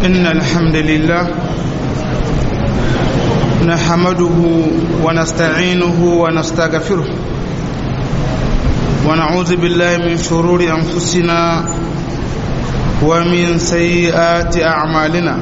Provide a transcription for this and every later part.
إن الحمد لله نحمده ونستعينه ونستغفره ونعوذ بالله من شرور أنفسنا ومن سيئات أعمالنا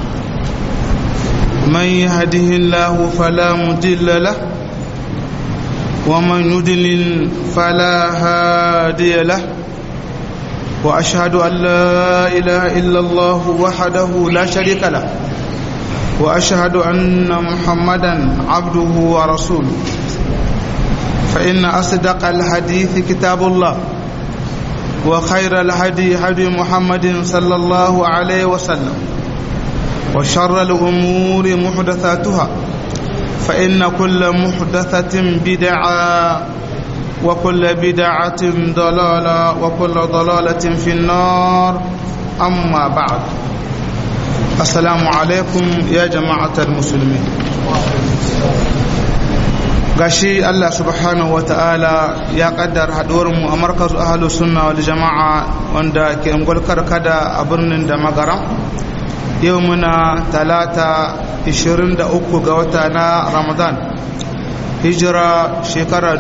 من يهده الله فلا مضل له ومن يضلل فلا هادي له واشهد ان لا اله الا الله وحده لا شريك له واشهد ان محمدا عبده ورسوله فان اصدق الحديث كتاب الله وخير الهدي هدي محمد صلى الله عليه وسلم وشر الامور محدثاتها فإن كل محدثة بدعة وكل بدعة ضلالة وكل ضلالة في النار أما بعد السلام عليكم يا جماعة المسلمين gashi Allah subhanahu ta'ala ya kaddar haɗuwarmu a markazu ahalus sunna wal jama'a wanda ke ngulkar kada a birnin da magaram yau muna talata 23 ga wata na ramadan hijira shekara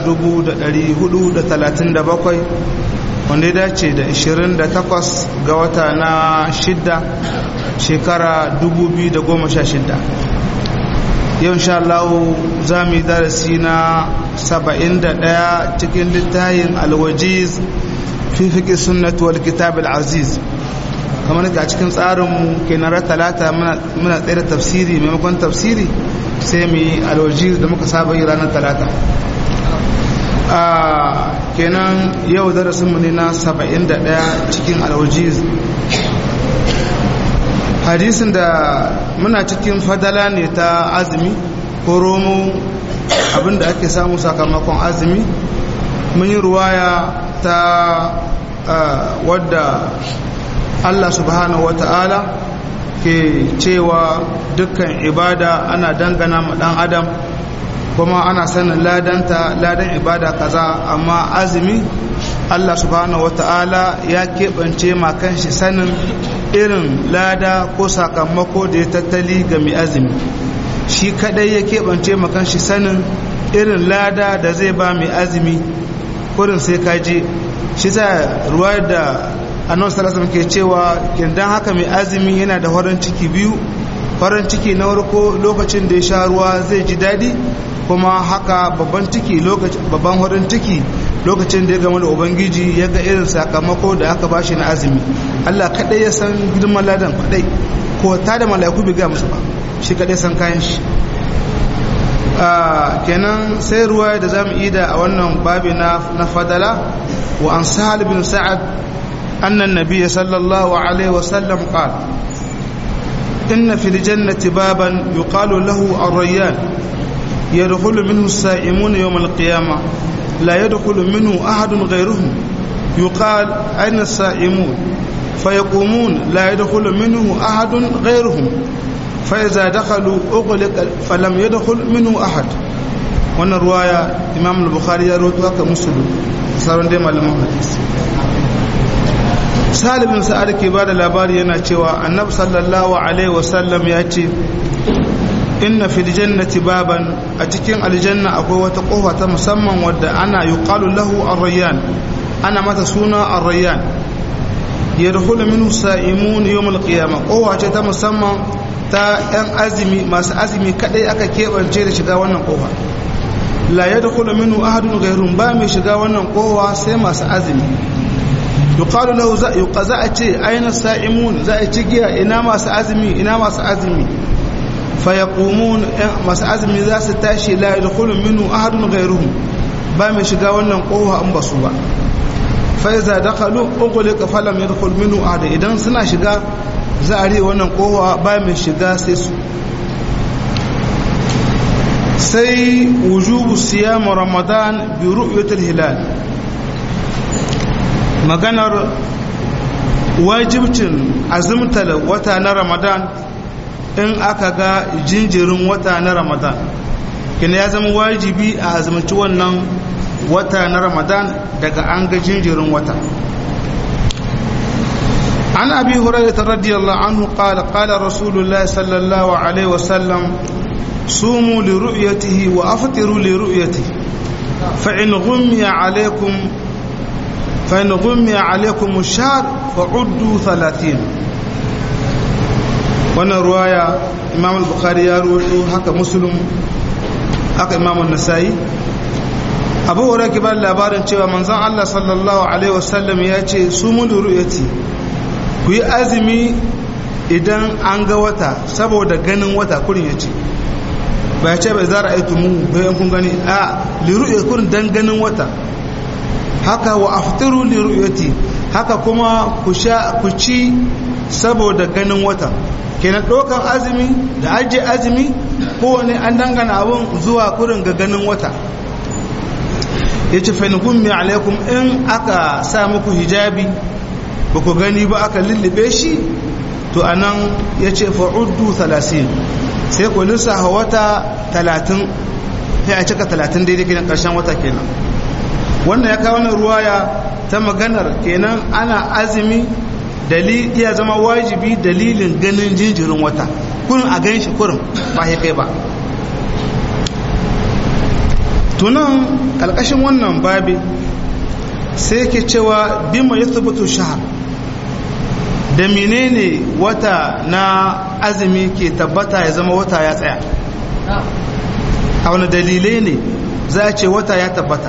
437 wanda ya dace da 28 ga wata na shidda shekara 2016 yau insha Allah za mu yi darasi na 71 cikin littayin alwajiz fi fiƙi sunnatu wal kitab al-aziz kamar a cikin tsarinmu ke na talata muna tsaye da tafsiri maimakon tafsiri sai mu yi alwaji da muka saba yi ranar talata kenan yau darasinmu ne na 71 cikin alwaji hadisin da muna cikin fadala ne ta azumi ko romo abinda ake samu sakamakon azumi mun yi ruwaya ta wadda Allah subhanahu wata'ala ke cewa dukkan ibada ana dangana ma dan adam kuma ana sanin ladanta ladan ibada kaza amma azumi Allah subhanahu wata'ala ya keɓance ma kanshi sanin irin lada ko sakamako da ya tattali ga mai azumi shi kadai ya keɓance ma kanshi sanin irin lada da zai ba mai azumi kurin sai kaje shi ta ruwa da annabi sallallahu ke cewa kindan haka mai azumi yana da farin ciki biyu farin ciki na farko lokacin da ya sha ruwa zai ji dadi kuma haka babban ciki lokacin babban farin ciki lokacin da ya gama da ubangiji ya ga irin sakamako da aka bashi na azumi Allah kadai ya san girman ladan kadai ko ta da malaiku bai ga musu ba shi kadai san kayan shi kenan sai ruwa da zamu yi da a wannan babi na fadala wa an sahal bin sa'ad أن النبي صلى الله عليه وسلم قال إن في الجنة بابا يقال له الريان يدخل منه السائمون يوم القيامة لا يدخل منه أحد غيرهم يقال أين السائمون فيقومون لا يدخل منه أحد غيرهم فإذا دخلوا أغلق فلم يدخل منه أحد wannan ruwaya imam al-bukhari ya rawaito haka muslim sauran dai malaman hadisi salibin sa'ad ke ba da labari yana cewa annab sallallahu alaihi wasallam ya ce inna fil jannati baban a cikin aljanna akwai wata kofa ta musamman wadda ana yuqalu lahu ar-rayyan ana mata suna ar-rayyan yadkhulu minhu sa'imun yawm al-qiyamah kofa ce ta musamman ta yan azumi masu azumi kadai aka kebance da shiga wannan kofa la yadkhulu minhu ahadun ghayrun ba mai shiga wannan kofa sai masu azumi yuqalu lahu za yuqaza a ce aina sa'imun za a ci giya ina masu azumi ina masu azumi fa yaqumun masu azumi za su tashi la yadkhulu minhu ahadun ghayruhum ba mai shiga wannan kofa an basu ba fa iza dakhalu ughliqa falam yadkhul minhu ahad idan suna shiga za a riye wannan kofa ba mai shiga sai su sai wujubu siyam ramadan bi ru'yatil hilal maganar wajibcin azumtar wata na ramadan in aka ga jinjirin wata na ramadan kina ya zama wajibi a azumci wannan wata na ramadan daga an ga jinjirin wata عن أبي هريرة رضي الله عنه قال قال رسول الله صلى الله عليه وسلم صوموا لرؤيته وأفطروا لرؤيته فإن غمي عليكم فإن غمي عليكم الشهر فعدوا ثلاثين وانا رواية إمام البخاري يروي هكا مسلم هكا إمام النسائي abu hura ki bada labarin cewa manzon Allah sallallahu alaihi wasallam ya ce su mun ru'yati ku yi azumi idan an ga wata saboda ganin wata kurin ya ce ba ya ce bai zara aitu mu bayan kun gani a liru'ya kurin dan ganin wata haka wa aftiru liru'yati haka kuma ku sha ku ci saboda ganin wata kenan ɗaukan azumi da ajiye azumi kowane an dangana abun zuwa kurin ga ganin wata ya ce fainukun mai alaikum in aka sa muku hijabi ba ku gani ba aka lullube shi to a nan ya ce fa'uddu talatin sai ku lissafa wata talatin sai a cika talatin daidai kenan ƙarshen wata kenan wannan ya kawo ruwaya ta maganar kenan ana azumi iya zama wajibi dalilin ganin jinjirin wata kurin a gan shi kurin ba kai ba tunan ƙalƙashin wannan babi sai ke cewa bima ya tabbatu shahar da menene wata na azumi ke tabbata ya zama wata ya tsaya a wani dalilai ne za a ce wata ya tabbata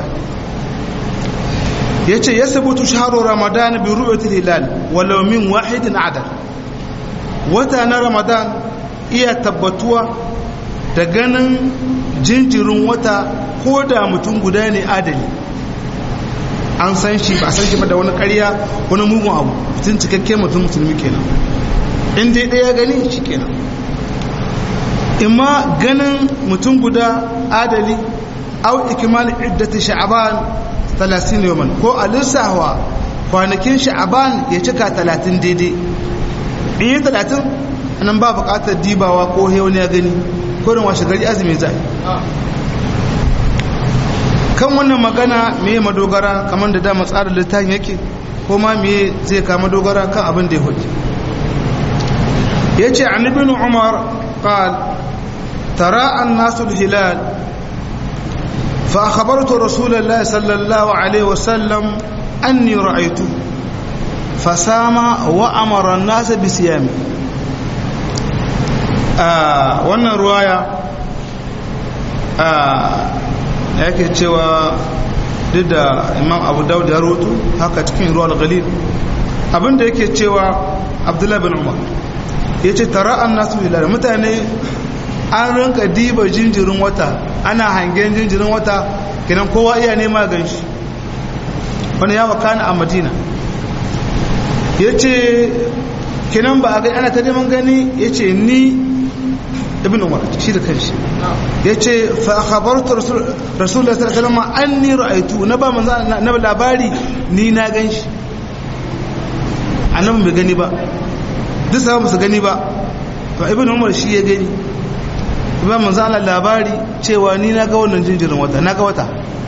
ya ce ya sabutu shaharu ramadan bi ru'yatul hilal walau min wahidin adal wata na ramadan iya tabbatuwa da ganin jinjirin wata ko da mutum guda ne adali an san shi ba san shi ba da wani karya wani mugun abu mutum cikakke mutum musulmi kenan in dai ɗaya gani shi kenan imma ganin mutum guda adali au ikimal iddati sha'ban 30 yawman ko a lissawa kwanakin sha'ban ya cika 30 daidai in yi 30 nan ba buƙatar dibawa ko wani ya gani kurin washe gari azumi zai kan wannan magana me madogara kamar da dama tsarin littafin yake ko ma me zai kama dogara kan abin da ya hudu ya ce an ibn umar qal tara an nasu hilal fa akhbartu rasulullah sallallahu alaihi wasallam anni ra'aytu fasama wa amara an-nas bi siyami wannan ruwaya yake cewa duk da imam abu daud ya rotu haka cikin ruwa galil abinda yake cewa abdullahi bin umar ya ce tara an nasu hilal mutane an rinka diba jinjirin wata ana hangen jinjirin wata kinan kowa iya nema gan shi wani ya wakana a madina ya ce kinan ba a gani ana ta neman gani ya ce ni ibn umar shi da kanshi ya ce fa khabartu rasulullah sallallahu alaihi wasallam anni ra'aytu na ba manzo na labari ni na ganshi annabi bai gani ba duk sabon su gani ba to ibn umar shi ya gani ba manzo Allah labari cewa ni na ga wannan jinjirin wata na ga wata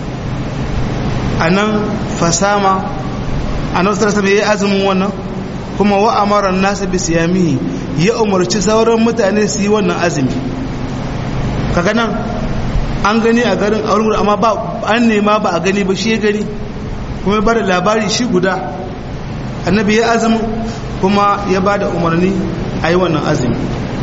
anan fasama annabi sallallahu alaihi wasallam ya azumin wannan kuma wa amara an-nas bi siyamihi ya umarci sauran mutane su yi wannan azumi kaga nan an gani a garin aure amma ba an nema ba a gani ba shi ya gani kuma ba da labari shi guda annabi ya azumi kuma ya ba da umarni a yi wannan azumi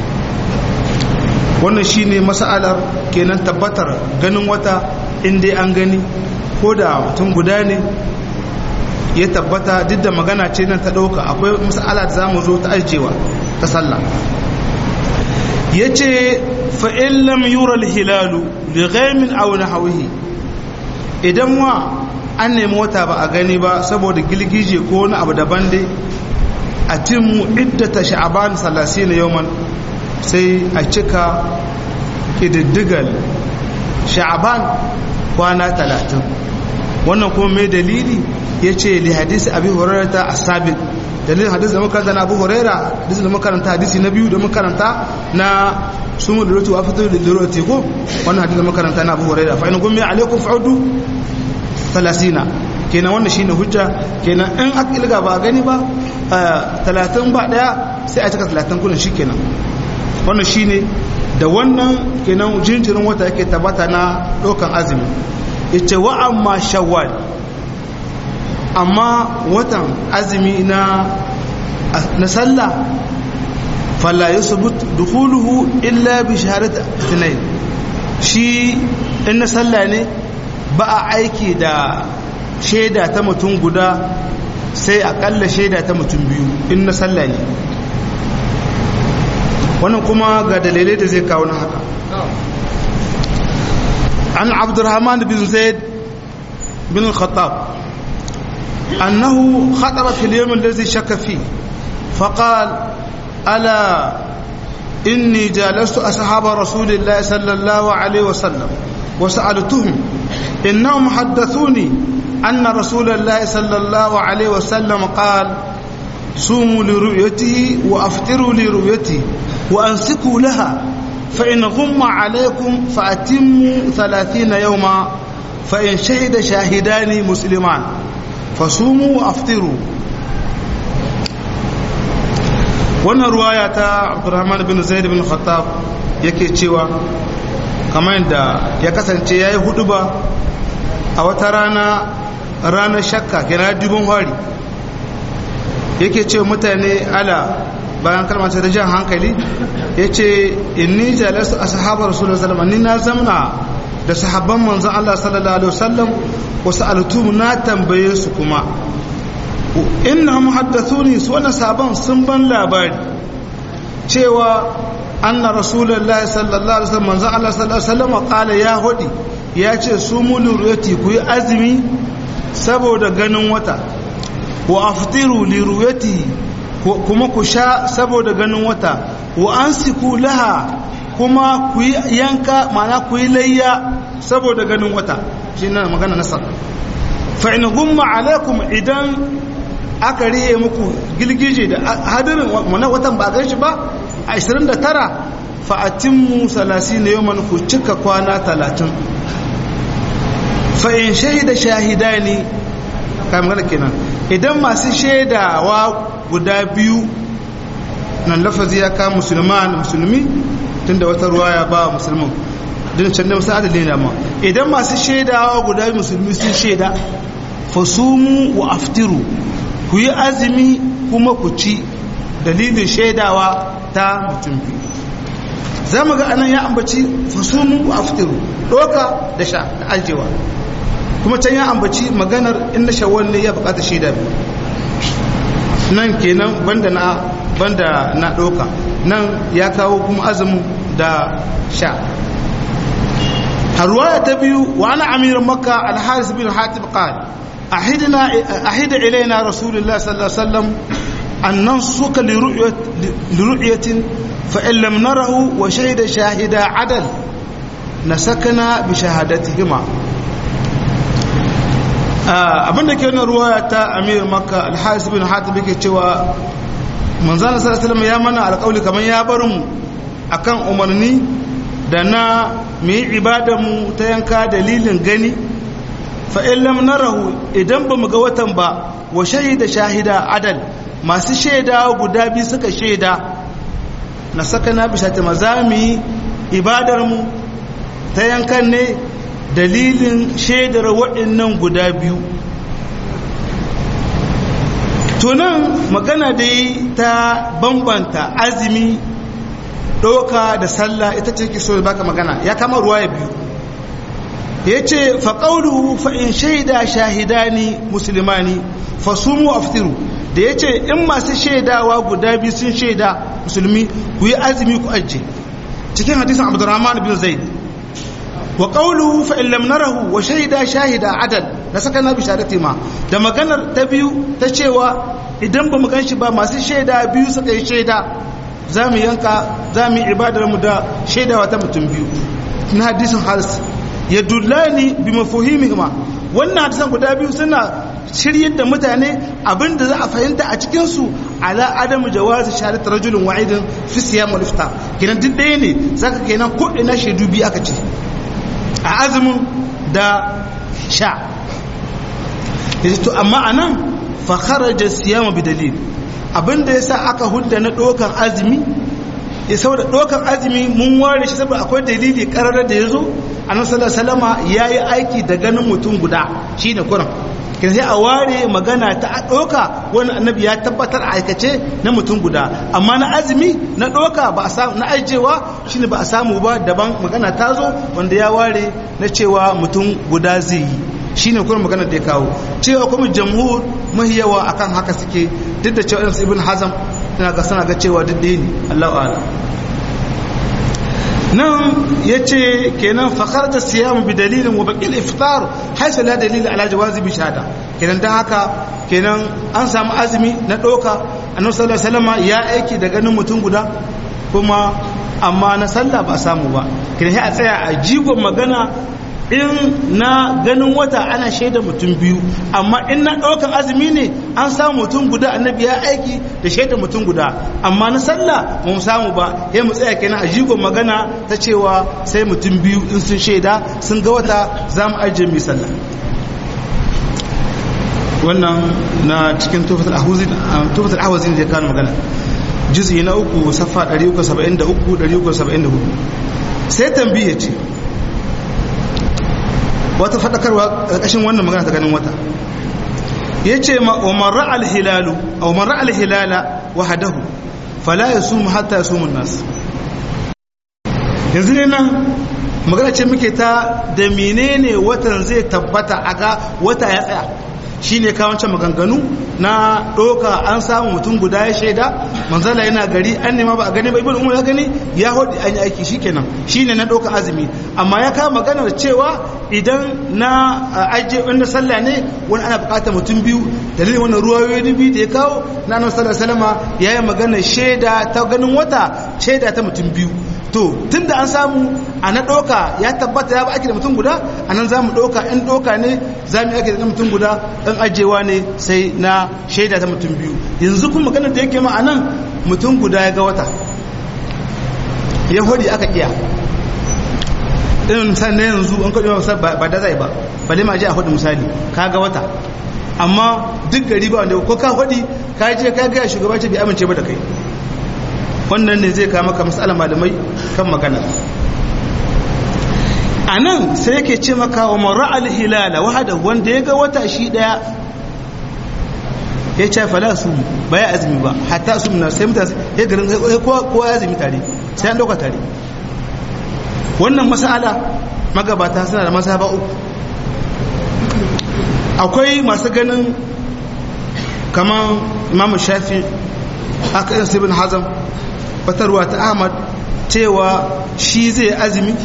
wannan shi ne masa'alar kenan tabbatar ganin wata inda an gani ko da mutum guda ne ya tabbata duk da magana ce nan ta ɗauka akwai mas'ala da za mu zo ta ajiyewa ta sallah ya ce fa'in lam yura hilalu da gaimin auna hauhi idan wa an nemi wata ba a gani ba saboda gilgije ko wani abu daban dai a timu iddata sha'aban salasi na yawman sai a cika ƙididdigal sha'aban kwana talatin wannan kuma mai dalili ya ce li hadisi abi hurairata a sabit dalilin hadisi da makaranta na abu huraira hadisi da makaranta hadisi na biyu da makaranta na sumu da rotu a fito da liroti ko wannan hadisi da makaranta na abu huraira fa ina gumi alaikum fa'udu talasina kenan wannan shine hujja kenan in aka ilga ba gani ba talatin ba daya sai a cika talatin kudin shi kenan wannan shi ne da wannan kenan jinjirin wata yake tabbata na ɗaukan azumi ita wa amma shawwal amma watan azumi na na sallah falla yusbut dukhuluhu illa bi shahadat ithnain shi in na sallah ne ba a aiki da shaida ta mutum guda sai akalla shaida ta mutum biyu in na sallah ne wannan kuma ga dalilai da zai kawo na haka an abdurrahman bin zaid bin al-khattab annahu khataba fil yawm alladhi shakka fi faqal ala inni jalastu ashab rasulillah sallallahu alayhi wa sallam wa sa'altuhum innahum haddathuni anna rasulullah sallallahu alayhi wa sallam qala صوموا لرؤيته وافطروا لرؤيته وانسكوا لها فإن غم عليكم فأتموا ثلاثين يوما فإن شهد شاهدان مسلمان فصوموا وأفطروا wannan ruwaya ta abdurrahman bin zaid bin khattab yake cewa kamar yadda ya kasance ya yi hudu ba a wata rana ranar shakka kira dubin hari yake ce mutane ala bayan kalmar ta jan hankali ya ce inni jalasu a sahabar rasulun salama ni na zamna da sahabban manzan Allah sallallahu alaihi wasallam wasu altumu na tambaye su kuma inna muhaddathuni su wannan sabon sun ban labari cewa anna rasulullahi sallallahu alaihi wasallam manzan Allah sallallahu alaihi wasallam kala ya hodi ya ce su mulu ruyati ku yi azumi saboda ganin wata wa aftiru li ruyati kuma ku sha saboda ganin wata wa an siku laha kuma ku yi yanka mana ku yi layya saboda ganin wata shi na magana nasar fa'in gumma alaikum idan aka riye muku gilgije da hadirin wani watan ba gan shi ba a 29 fa'atinmu salasi na yau ku cika kwana 30 fa'in shahida shahida ne kamar kenan idan masu shaidawa guda biyu nan lafazi ya kama musulman musulmi tun da wata ruwa ya ba musulman din can da musa adalin dama idan masu shaidawa guda biyu musulmi sun shaida fasumu wa aftiru ku yi azumi kuma ku ci dalilin shaidawa ta mutum biyu za mu ga anan ya ambaci fasumu wa aftiru doka da sha da aljewa kuma can ya ambaci maganar inda shawwal ne ya bukata shaida biyu nan kenan banda na banda na doka nan ya kawo kuma azumin da sha harwaya ta biyu wa ana amir makka al-haris bin hatib qala ahidna ahida ilaina rasulullah sallallahu alaihi wasallam an nansuka li ru'yat li ru'yatin fa in lam narahu wa shahida shahida adal nasakana bi shahadatihima abinda ke wannan ruwaya ta amir makka alharis bin hatib yake cewa manzana sallallahu ya mana alƙawli kamar ya bar mu akan umarni da na mu yi mu ta yanka dalilin gani fa in lam narahu idan ba mu ga watan ba wa shahida shahida adal masu shaida guda biyu suka shaida na saka na bisa ta mazami ibadar mu ta yankan ne dalilin shaidar waɗannan guda biyu tunan magana dai ta bambanta azumi ɗauka da sallah ita ce ke so baka magana ya kama ruwa ya biyu ya ce faƙauluhu fa'in shaida shahidani musulmani fasumu aftiru da ya ce in masu shaidawa guda biyu sun shaida musulmi ku yi azumi ku ajiye cikin hadisan abdurrahman bin zaid wa qawluhu fa in lam narahu wa shahida shahida adal da saka na bishadati ma da maganar ta biyu ta cewa idan ba mu ganshi ba masu shaida biyu suka yi shaida za mu yanka za mu yi ibadar mu da shaidawa ta mutum biyu na hadisin haris ya dullani bi mafuhimihima wannan hadisan guda biyu suna shiryar da mutane abinda za a fahimta a cikinsu ala adamu jawazi shahadat rajulun wa'idin fi siyam wal iftar kenan duk ɗaya ne zaka kenan ko ina shaidu biyu aka ce a azumin da sha yace to amma anan fa kharaja siyam bi dalil abinda yasa aka hudda na dokan azumi ya saboda dokan azumi mun ware shi saboda akwai dalili karar da yazo annabi sallallahu alaihi wasallama yayi aiki da ganin mutum guda shine kuran kin sai a ware magana ta doka wani annabi ya tabbatar a aikace na mutum guda amma na azumi na doka ba a samu na ajewa shine ba a samu ba daban magana ta zo wanda ya ware na cewa mutum guda zai yi shine kuma magana da ya kawo cewa kuma jamhur mahi yawa akan haka suke duk da cewa ibn hazam tana ga sana ga cewa duk ɗaya ne Allahu a'lam nan yace kenan fakar da siyam bi dalilin wa baqil iftar haythu la dalil ala jawazi bi shahada kenan dan haka kenan an samu azumi na doka annabi sallallahu alaihi wasallam ya aiki da ganin mutum guda kuma amma na sallah ba samu ba kenan sai a tsaya a jigon magana in na ganin wata ana shaida mutum biyu amma in na ɗaukan azumi ne an samu mutum guda annabi ya aiki da shaida mutum guda amma na sallah ba mu samu ba ya mu tsaya kenan a jigon magana ta cewa sai mutum biyu in sun shaida sun ga wata za mu ajiye mai sallah wannan na cikin tufatul ahwazin da ya kawo magana juz'i na uku safa 373 374 sai tambiye ce wata faɗakarwa ƙarƙashin wannan magana ta ganin wata ya ce ma'umarra alhilalu a umarra alhilala wahadahu fala ya sumu hatta ya sumun nasu yanzu ne nan magana ce muke ta da menene watan zai tabbata a ga wata ya tsaya shi ne kawancin maganganu na ɗoka an samu mutum guda ya shaida manzala yana gari an nema ba a gani ba ibn umar ya gani ya hudu an yi aiki shi kenan shi ne na ɗoka azumi amma ya kawo maganar cewa idan na ajiye wanda sallah ne wani ana bukatar mutum biyu dalilin wani ruwayoyi biyu da ya kawo na annabi sallallahu alaihi wasallam ya yi maganar shaida ta ganin wata shaida ta mutum biyu to tun da an samu a na ɗauka ya tabbata ya ba ake da mutum guda a nan za mu ɗauka in ɗauka ne za mu ake da mutum guda in ajewa ne sai na shaida ta mutum biyu yanzu kuma maganar da yake ma a nan mutum guda ya ga wata ya hori aka iya irin misali na yanzu an kwaɗe masa ba da zai ba ba ma je a hudu misali ka ga wata amma duk gari ba wanda ko ka hudi ka je ka gaya shugaba ce bai amince ba da kai wannan ne zai kama maka matsalar malamai kan magana a nan sai yake ce maka wa mara alhilala wahada wanda ya ga wata shi daya ya ce fala su ba ya azumi ba hatta su na sai mutane ya garin kowa ya azumi tare sai an dauka tare wannan masala magabata suna da masaba uku akwai masu ganin kamar imamu shafi aka yin sibin hazam fatarwa ta ahmad cewa shi zai azumi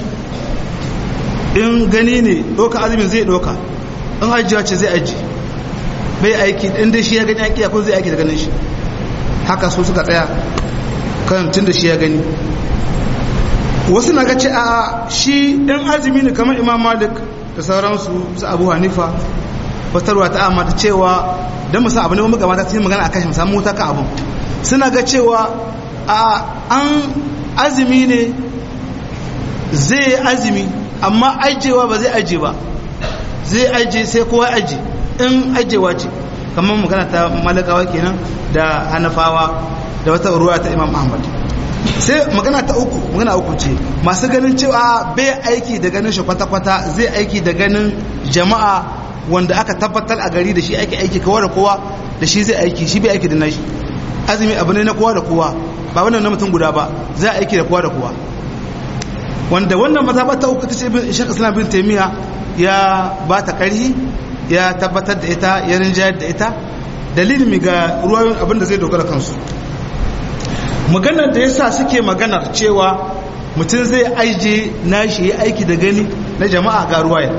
in gani ne ɗauka azumin zai ɗauka in ajiya ce zai aji bai aiki inda shi ya gani aiki yakun zai aiki da ganin shi haka su suka tsaya kan tun da shi ya gani wasu na gace a shi ɗan azumi ne kamar imam malik da sauransu su abu hanifa fatarwa ta ahmad cewa don musa abu ne wani gabata ta yi magana a kashin samu wuta ka abin suna ga cewa a an azumi ne zai azumi amma ajewa ba zai aje ba zai aje sai kowa aje in ajewa ce kamar magana ta malakawa kenan da hanafawa da wata ruwa ta imam ahmad sai magana ta uku magana uku ce masu ganin cewa bai aiki da ganin shi kwata-kwata zai aiki da ganin jama'a wanda aka tabbatar a gari da shi aiki aiki kowa da kowa da shi zai aiki shi bai aiki da nashi azumi abu ne na kowa da kowa ba wannan na mutum guda ba za a aiki da kowa da kowa wanda wannan mazaba ta uku ta ce bin shek islam bin taimiya ya ba ta karhi ya tabbatar da ita ya rinjayar da ita dalilin ga ruwayoyin abin da zai dogara kansu maganar da yasa suke maganar cewa mutum zai aije nashi ya aiki da gani na jama'a ga ruwaya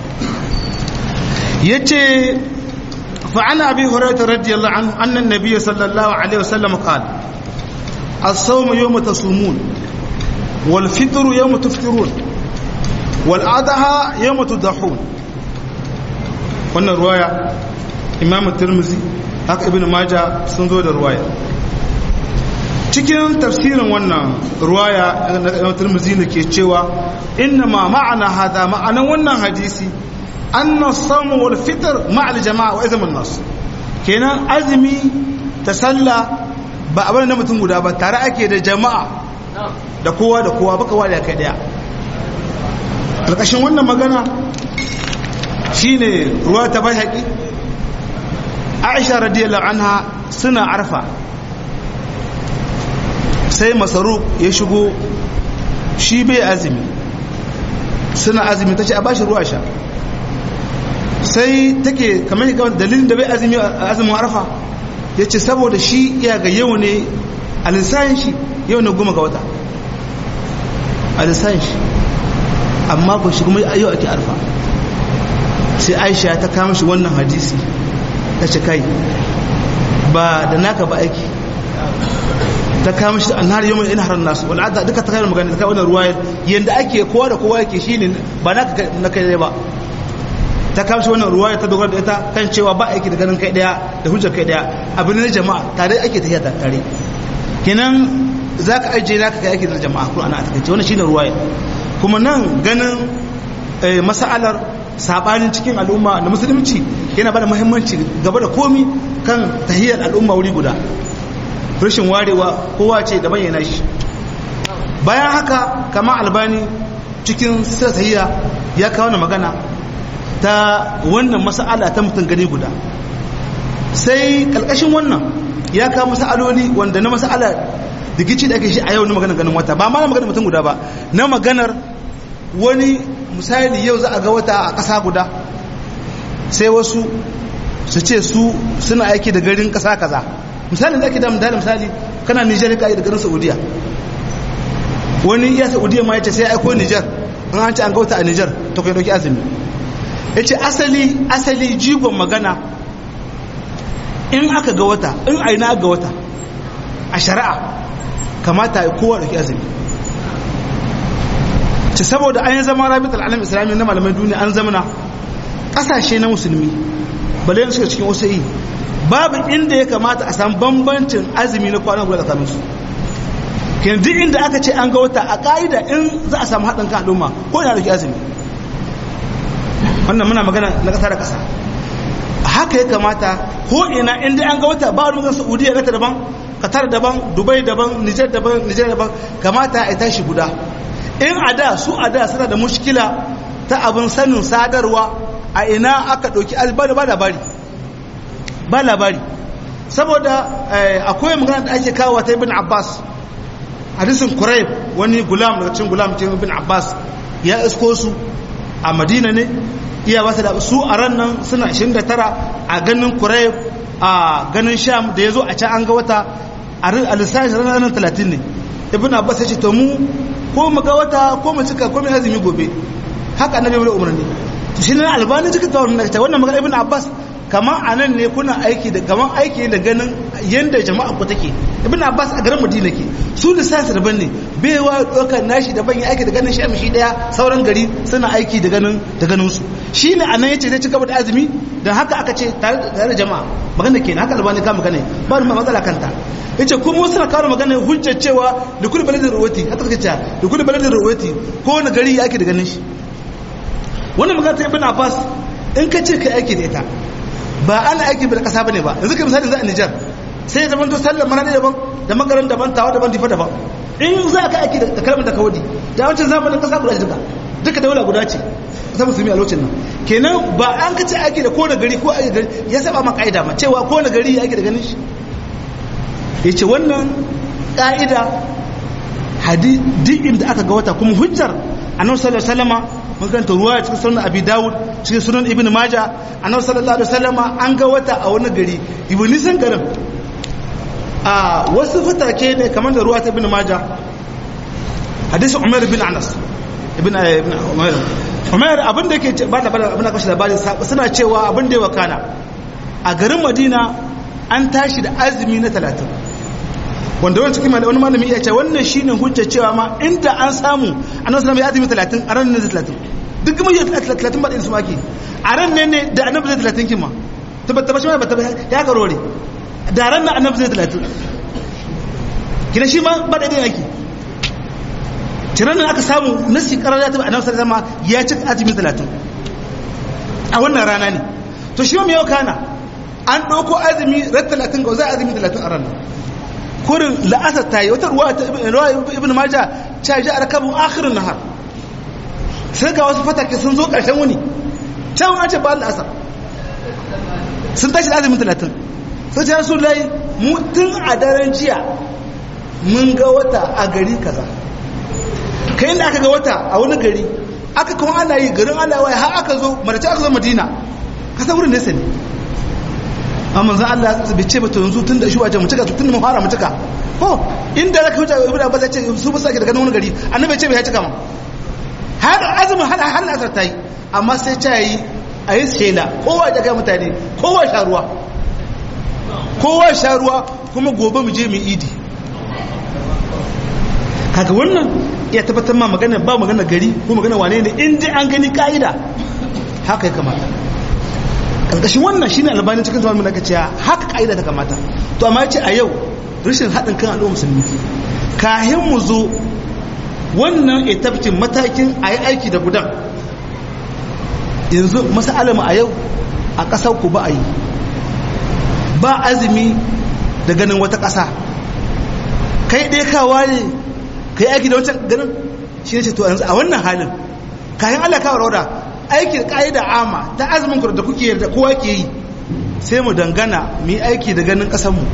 yace فعن أبي هريرة رضي الله عنه أن النبي صلى الله عليه وسلم قال الصوم يوم تصومون والفطر يوم تفطرون والأضحى يوم تضحون wannan ruwaya imam tirmizi haka ibn maja sun zo da ruwaya cikin tafsirin wannan ruwaya na imam tirmizi ne ke cewa inna ma ma'ana hada ma'anan wannan hadisi anna samu wal fitr ma'al jama'a wa izamin nas kenan azumi ta sallah ba abin na mutum guda ba tare ake da jama'a da kowa da kowa baka wada kai daya ƙarƙashin wannan magana shine ruwa ta bai haƙi aisha radiyallahu anha suna arfa sai masaru ya shigo shi bai azumi suna azumi ta ce a bashi ruwa sha sai take kamar dalilin da bai azumi a azumin arfa ya ce saboda shi iya ga yau ne a lissayin shi yau ne goma ga wata a lissayin shi amma ba shi kuma yau ake arfa sai aisha ta kama shi wannan hadisi ta ce kai ba da naka ba aiki ta kama shi an har yau mai ina harar nasu wani adda duka ta kai magana ta kai wannan ruwa yadda ake kowa da kowa yake shi ne ba naka na kai ba ta kama shi wannan ruwa ta dogara da ita kan cewa ba aiki da ganin kai daya da hujjar kai daya abin na jama'a tare ake tafiya tare kenan za ka ajiye naka kai aiki da jama'a kuma ana a takaice wannan shine ruwaya kuma nan ganin masa'alar sabanin cikin al'umma na musulunci yana bada muhimmanci gaba da komi kan tahiyar al'umma wuri guda rashin warewa kowa ce da bayyana shi bayan haka kama albani cikin sahiya ya kawo na magana ta wannan masa'ala ta mutum gani guda sai kalkashin wannan ya kawo masa'aloli wanda na masa'ala digici da ake shi a yau na maganar ganin wata ba ma na maganar mutum guda ba na maganar wani misali yau za a ga wata a ƙasa guda sai wasu su ce su suna aiki da garin ƙasa kaza misali da ake da misali misali kana nijar ka yi da garin saudiya wani iya saudiya ma ya ce sai aiko nijar an an ce an ga wata a nijar to kai dauki azumi ya ce asali asali jigon magana in aka ga wata in aina ga wata a shari'a kamata ya kowa dauki azumi ce saboda an yi zama rabitar alam islami na malamai duniya an zamana ƙasashe na musulmi bale suka cikin wasu yi babu inda ya kamata a samu bambancin azumi na kwanan guda tsakanin su kenan duk inda aka ce an ga wata a ƙa'ida in za a samu haɗin kan al'umma ko ina dauki azumi wannan muna magana na ƙasa da ƙasa haka ya kamata ko ina inda an ga wata ba wani magana saudiya gata daban qatar daban dubai daban nijar daban nijar daban kamata a tashi guda in a da su a da suna da mushkila ta abin sanin sadarwa a ina aka ɗauki albani ba labari ba labari saboda akwai magana da ake kawo ta ibn abbas hadisin kurayb wani gulam daga cikin gulam cikin ibn abbas ya isko su a madina ne iya wasu da su a ran nan suna 29 a ganin kurayb a ganin sham da ya zo a can an ga wata a lissafi ranar 30 ne ibn abbas ya ce to mu ko mu ga wata ko mu cika ko mu azumi gobe haka annabi bai umarni to shi ne albani cika ta wannan ta wannan magana ibn abbas kaman anan ne kuna aiki da kaman aiki da ganin yanda jama'a ku take ibn abbas a garin madina ke su lissafi daban ne bai wa dokar nashi daban ya aiki da ganin shi shi daya sauran gari suna aiki da ganin da ganin su shi ne anan yace zai ci gaba da azumi dan haka aka ce tare da jama'a magana kenan haka albani ka magana ba mu matsala kanta yace kuma wasu na kawo magana hujjar cewa da kullu baladin ruwati haka suka ce da kullu baladin ruwati ko wani gari yake da ganin shi wannan magana ta ibn abbas in ka ce kai aiki da ita ba ana aiki da kasa bane ba yanzu kai misali za a Niger sai ya zama to sallar mana daban da magaran daban tawa daban difa daban in za ka aiki da kalmar da ka wadi da wancan zamanin kasa guda duka duka daula guda ce ta musulmi a lokacin nan kenan ba an ka ce aiki da kowane gari ko aiki gari ya saba ma ka'ida ma cewa kowane gari ya aiki da ganin shi ya ce wannan ƙa'ida duk inda aka ga wata kuma hujjar annabi sallallahu alaihi wasallama mun karanta ruwa cikin sunan abi dawud cikin sunan ibnu maja annabi sallallahu alaihi wasallama an ga wata a wani gari ibn nisan garin a wasu fatake ne kamar da ruwa ta ibnu maja hadisi umar bin anas ibn ibn umar umar abin da yake ba da abin da kashi labari suna cewa abin da ya wakana a garin madina an tashi da azumi na talatin wanda wani cikin wani malami ya ce wannan shine hujja cewa ma inda an samu annabi sallallahu ya azumi 30 a ran ne 30 duk kuma ya 30 ba da su maki a ran ne ne da annabi zai 30 kin ma tabbata ba shi ma ba ya garore da ran nan annabi zai 30 kina shi ma ba da yake tiran nan aka samu nasi karar ya tabbata annabi sallallahu alaihi ya ci azumi 30 a wannan rana ne to shi ma me yau kana an ɗauko azumi ran talatin ga za azumi talatin a ranar kurin la'asar ta yi wata ruwa ibn maja ta ji a rakabin akhirin nahar sai ga wasu fatake sun zo ƙarshen wuni can an ce ba la'asar sun tashi da azumin talatin sai ta rasu lai tun a daren jiya mun ga wata a gari kaza kai da aka ga wata a wani gari aka kuma ana yi garin ana waye har aka zo marace aka zo madina kasa wurin nesa ne amma zan Allah bai ce ba to yanzu tun da shi wajen mutuka tun da mun fara mutuka ko inda zaka wuce ibnu abbas ya ce su ba sake daga wani gari annabi ce bai ya cika ma har azumin har har asar tayi amma sai ta yi a yi shela kowa ya ga mutane kowa sha ruwa kowa sha ruwa kuma gobe mu je mu idi kaga wannan ya tabbatar ma magana ba magana gari ko magana wane ne in dai an gani ka'ida haka ya kamata karkashin wannan shine albani cikin zaman mun cewa haka ka'ida ta kamata to amma yace a yau rashin haɗin kan al'umma musulmi kahin mu zo wannan etafcin matakin a yi aiki da gudan yanzu masalama a yau a ƙasar ku ba a yi ba azumi da ganin wata ƙasa kai ɗaya kawa ne kai aiki da wancan ganin shi ne ce to yanzu a wannan halin kayan Allah kawo rauda aikin ƙa'ida ama ta azumin ku da kuke da kowa ke yi sai mu dangana mu yi aiki da ganin ƙasanmu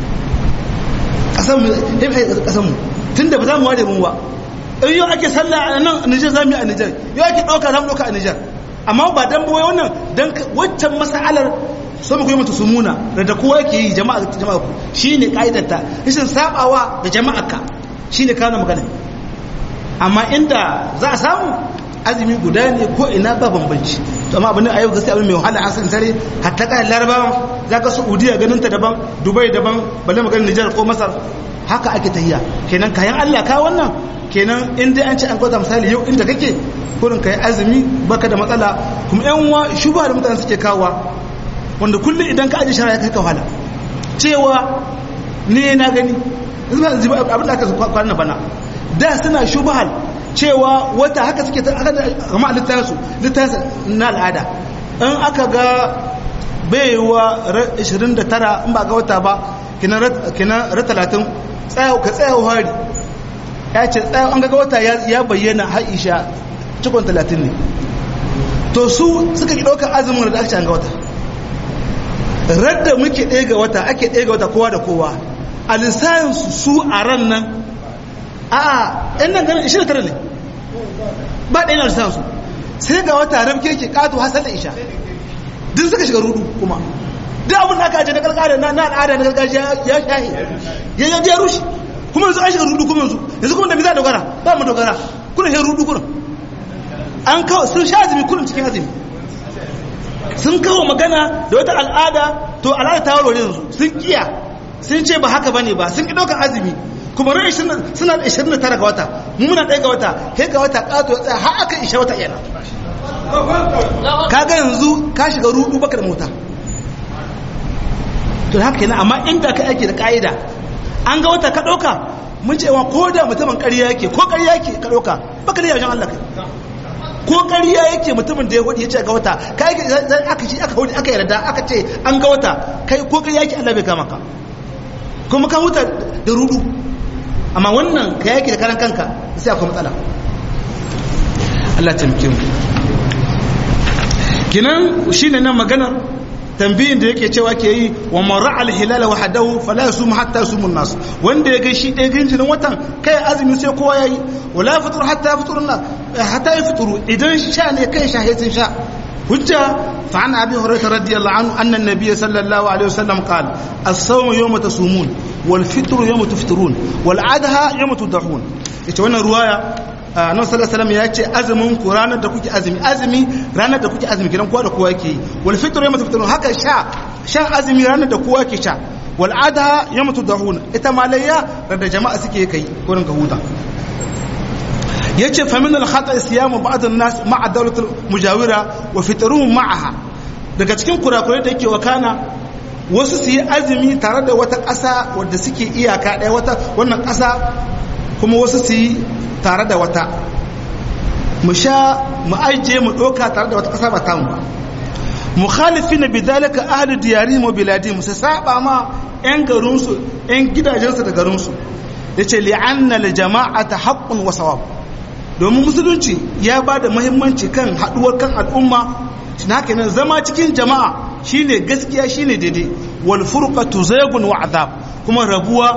ƙasanmu tun da ba za mu ware mun ba in yau ake sallah a nan a Nijar za mu yi a Nijar yau ake ɗauka za mu ɗauka a Nijar amma ba dan bawai wannan dan waccan mas'alar so mu koyi mutu sumuna da da kowa ke yi jama'a jama'a ku shine kaidarta rashin sabawa da jama'a ka shine kana magana amma inda za a samu azumi guda ne ko ina ba bambanci to amma abin a yau gaskiya abin mai wahala an san tare hatta kai larabawan zaka saudiya ganin ta daban dubai daban balle magana nijar ko masar haka ake tahiya kenan kayan Allah ka wannan kenan in dai an ce an kwata misali yau inda kake kurin kai azumi baka da matsala kuma yan uwa shubha da mutane suke kawowa wanda kullum idan ka aje shara ya kai ka wahala cewa ne na gani abin da aka kwana bana da suna shubhal cewa wata haka suke ta aka gama littafinsu littafin na al'ada in aka ga baiwa 29 in ba ga wata ba kinan ra 30 ka tsaya hari ya ce tsaya an ga wata ya bayyana haisha cikon 30 ne to su suka ki ɗaukar azumin da aka ce an ga wata radda muke ɗaya ga wata ake ɗaya ga wata kowa da kowa a lissafinsu su a ran nan a ɗan nan ganin 29 ne ba ɗaya na lissafinsu sai ga wata rabke ke ƙato hasar da isha duk suka shiga rudu kuma duk abin da aka ajiye na gargajiya na al'ada na gargajiya ya shahi ya ya rushe kuma yanzu an shiga rudu kuma yanzu yanzu kuma da mi za dogara ba mu dogara kuna shi rudu kuna an kawo sun sha azumi kullum cikin azumi sun kawo magana da wata al'ada to al'ada ta warware yanzu sun kiya sun ce ba haka bane ba sun ki ɗaukar azumi kuma ran suna da 29 ga wata mu muna ɗaya ga wata kai ga wata ƙato ya tsaya har aka isha wata yana kaga yanzu ka shiga rudu baka da mota to haka yana amma inda ka aiki da ka'ida an ga wata ka ɗauka mun ce wa ko da mutumin ƙarya yake ko ƙarya yake ka ɗauka baka da yawan Allah kai ko ƙarya yake mutumin da ya hudu ya ce ga wata kai aka ci aka hudu aka yarda aka ce an ga wata kai ko ƙarya yake Allah bai kama ka kuma ka huta da rudu amma wannan ka yake da karan kanka sai akwai matsala Allah tamkin kinan shine nan maganar tambayin da yake cewa ke yi wa mara alhilal wahdahu fala yasum hatta yasumun nas wanda ya ga shi ɗaya ganin watan kai azumi sai kowa yayi wala fitur hatta yafiturna hatta yafituru idan sha ne kai sha sai sha hujja fa an abi hurairah radiyallahu anhu anna an-nabiy sallallahu alaihi wasallam qala as-sawmu yawma tasumun wal fitru yawma tuftirun wal adha yawma tudhun ita wannan ruwaya annabi sallallahu alaihi ya ce azumin ku ranar da kuke azumi azumi ranar da kuke azumi gidan kowa da kowa yake wal fitru yawma tuftirun haka sha shan azumi ranar da kowa ke sha wal adha yawma tudhun ita malayya da jama'a suke kai gurin ka huta yace fa min al khata siyamu ba'd an nas ma'a dawlat al mujawira wa fitruhum ma'aha daga cikin kurakurai da yake wakana wasu su yi azumi tare da wata ƙasa wadda suke iyaka ɗaya wata wannan ƙasa kuma wasu su yi tare da wata mu sha mu ajiye mu ɗauka tare da wata ƙasa ba tamu ba mukhalifin bidalika ahli diyarihim wa biladihim su saba ma yan garinsu yan gidajensu da garinsu yace li'anna al-jama'ata haqqun wa sawab domin musulunci ya ba da muhimmanci kan haduwar kan al'umma shi haka nan zama cikin jama'a shine gaskiya shine daidai wal furqatu zaygun wa azab kuma rabuwa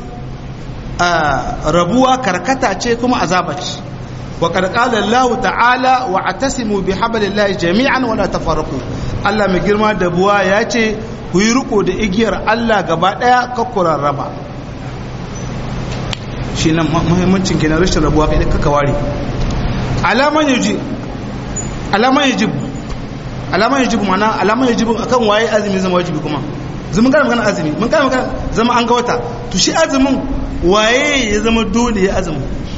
rabuwa karkata ce kuma azaba ce wa qad qala Allah ta'ala wa atasimu bi hablillahi jami'an wa la tafarraqu Allah mai girma da buwa ya ce ku yi riko da igiyar Allah gaba daya kakkuran raba shi nan muhimmancin kenan rashin rabuwa kai kaka ware alaman yaji alaman yaji alaman yaji mana alaman yaji akan waye azumi zama wajibi kuma zaman kana magana azumi mun kana magana zama an ga wata to shi azumin waye ya zama dole ya azumi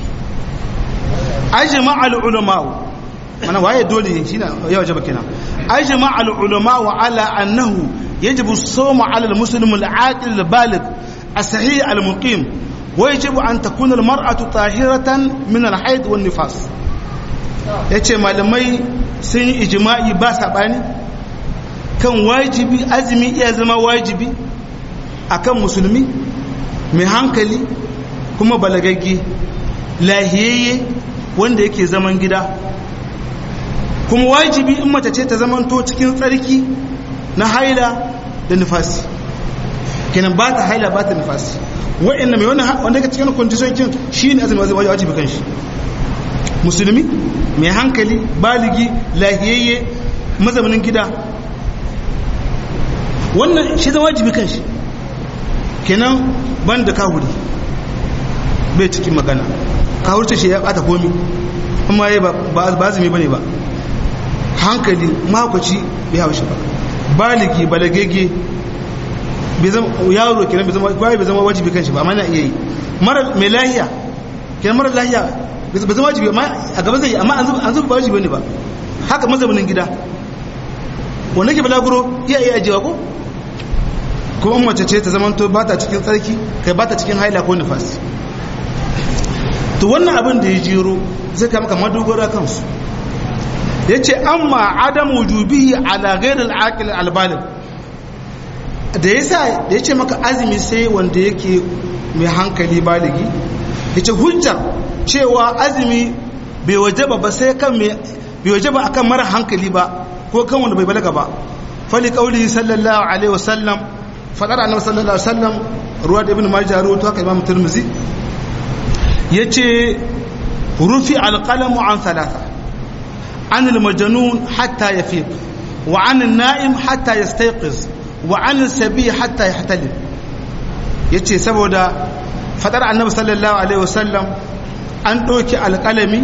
ajma al ulama mana waye dole shi na ya wajaba kenan ajma al ulama wa ala annahu yajibu as-sawm ala al-muslim al-aqil al-baligh as-sahih al-muqim ويجب أن تكون المرأة طاهرة من الحيض والنفاس yace malamai sun yi ijma'i ba saɓani kan wajibi azumi iya zama wajibi akan musulmi mai hankali kuma balagagge lahiyayye wanda yake zaman gida kuma wajibi in mace ce ta zamanto cikin tsarki na haila da nufasi kenan ba ta haila ba ta nufasi wa'annan mai wannan wanda yake cikin condition kin shine azumi wajibi wajibi kan shi musulmi mai hankali baligi lahiyayye mazaunin gida wannan shi zama wajibi kan shi kenan ban da kahuri bai cikin magana kahurce shi ya bata komi amma ya ba azumi bane ba hankali mahaukaci bai haushi ba baligi balagege yaro kenan bai zama bai zama wajibi kanshi ba amma na iya yi mara mai lahiya kenan mara lahiya bai zama wajibi amma a gaban zai amma an zuba wajibi ne ba haka mazaunin gida wanda ke balaguro iya iya ajiyewa ko kuma mace ce ta zama to ba ta cikin tsarki kai ba ta cikin haila ko nifas to wannan abin da ya jero zai kama kamar dogara kansu ya ce amma adam wujubihi ala ghairil aqil albalig da ya sa da ya ce maka azumi sai wanda yake mai hankali baligi ya ce hujjar cewa azumi bai wajaba ba sai kan mai bai wajaba akan mara hankali ba ko kan wanda bai balaga ba fali kauli sallallahu alaihi wasallam fadar annabi sallallahu alaihi wasallam ruwa da ibn majah ruwa to haka imam tirmidhi yace rufi alqalamu an thalatha an almajnun hatta yafiq wa an an-na'im hatta yastayqiz wa an sabi hatta yahtalim yace saboda fadar annabi sallallahu alaihi wasallam an doki alqalami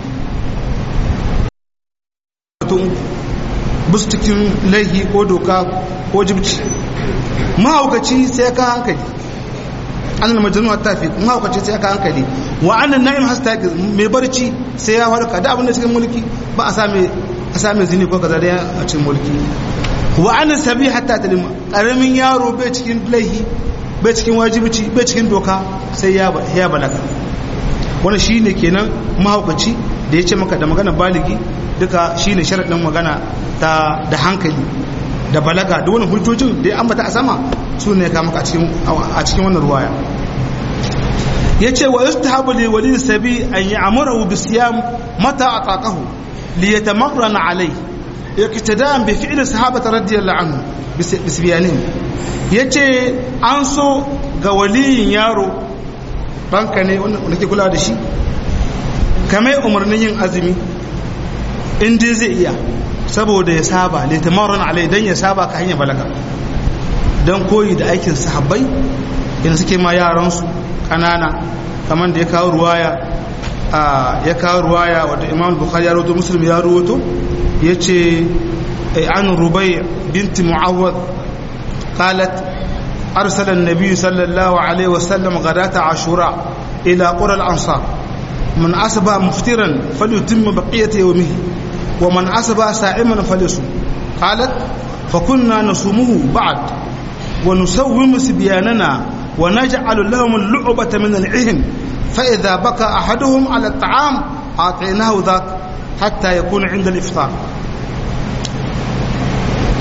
bus cikin laihi ko doka ko jibci mahaukaci sai ka hankali an majnun hatta fi mahaukaci sai ka hankali wa an na'im hasta mai barci sai ya farka da abin da cikin mulki ba a same a same zini ko kaza da a cikin mulki wa an sabi hatta talima karamin yaro bai cikin laihi bai cikin wajibici bai cikin doka sai ya ya balaga wannan shine kenan mahaukaci da ya ce maka da magana baligi duka shine sharadin magana ta da hankali da balaga da wannan hujjojin da ya ambata a sama su ne ka maka a cikin a cikin wannan ruwaya yace wa yustahabu li wali sabi an ya'muru bi siyam mata ataqahu li yatamarrana alayhi iqtida'an bi fi'li sahabata radiyallahu anhu bisbiyanin yace an so ga waliyin yaro banka ne wanda ke kula da shi kamar umarnin yin azumi in dai zai iya saboda ya saba litamarun alai dan ya saba ka hanyar balaga dan koyi da aikin sahabbai in suke ma yaransu kanana kamar da ya kawo ruwaya ya kawo ruwaya wadda imam bukhari ya rawato muslim ya rawato ya ce an rubai binti mu'awwad qalat arsala an-nabi sallallahu alaihi wasallam ghadata ashura ila qura al-ansar man asba muftiran falyutimma baqiyata yawmihi wa man asba sa'iman falyasum qalat فكنا نصومه بعد ونسوم سبياننا ونجعل لهم اللعبة من العهن فإذا بكى أحدهم على الطعام أعطيناه ذاك حتى يكون عند الإفطار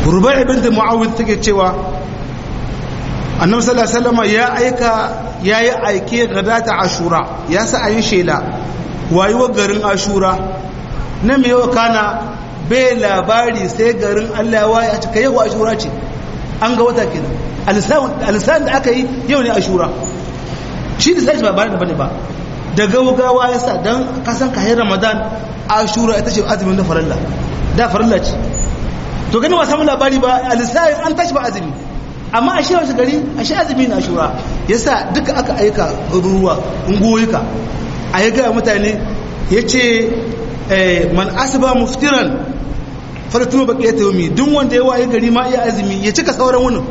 rubai ibn mu'awid take cewa annabi sallallahu alaihi wasallam ya aika yayi aike gadata ashura ya sa ayi shela wayuwa garin ashura na me yau kana bai labari sai garin Allah ya a cika yau ashura ce an ga wata kenan alisan da aka yi yau ne ashura shi da sai ba bane bane ba da gaugawa ya sa dan kasan kayan ramadan ashura ita ce azumin da farilla da farilla ce to gani ba samu labari ba alisan an tashi ba azumi amma a shirin gari a shi azumi na ashura yasa duka aka aika ruwa ungoyika a yi gaya mutane ya ce man asiba muftiran falatuma baki ya tayomi duk wanda ya waye gari ma iya azumi ya cika sauran wunin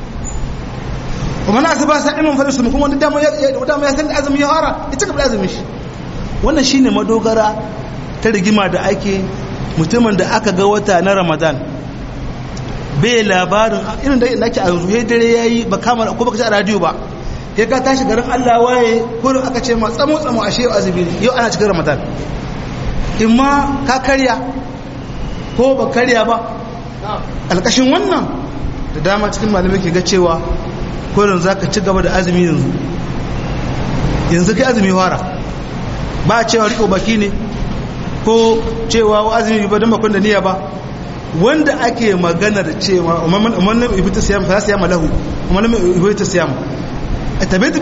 kuma na asiba sa'imin falasu kuma wanda dama ya san da azumi ya fara ya cika da azumin shi wannan shine madogara ta rigima da ake mutumin da aka ga wata na ramadan bai labarin irin da nake a yanzu ya dare yayi ba kama ko baka ji a radio ba ya ka tashi garin Allah waye kurin aka ce ma tsamo tsamo ashe yau azumi ne yau ana cikin ramadan in ma ka karya ko ba karya ba alƙashin wannan da dama cikin malamai ke ga cewa kurin za ka ci gaba da azumi yanzu yanzu kai azumi fara ba a cewa riko baki ne ko cewa azumi ba don bakon da niyya ba wanda ake maganar cewa umarnin ibita siyam fa siyam lahu umarnin ibita siyam tabbata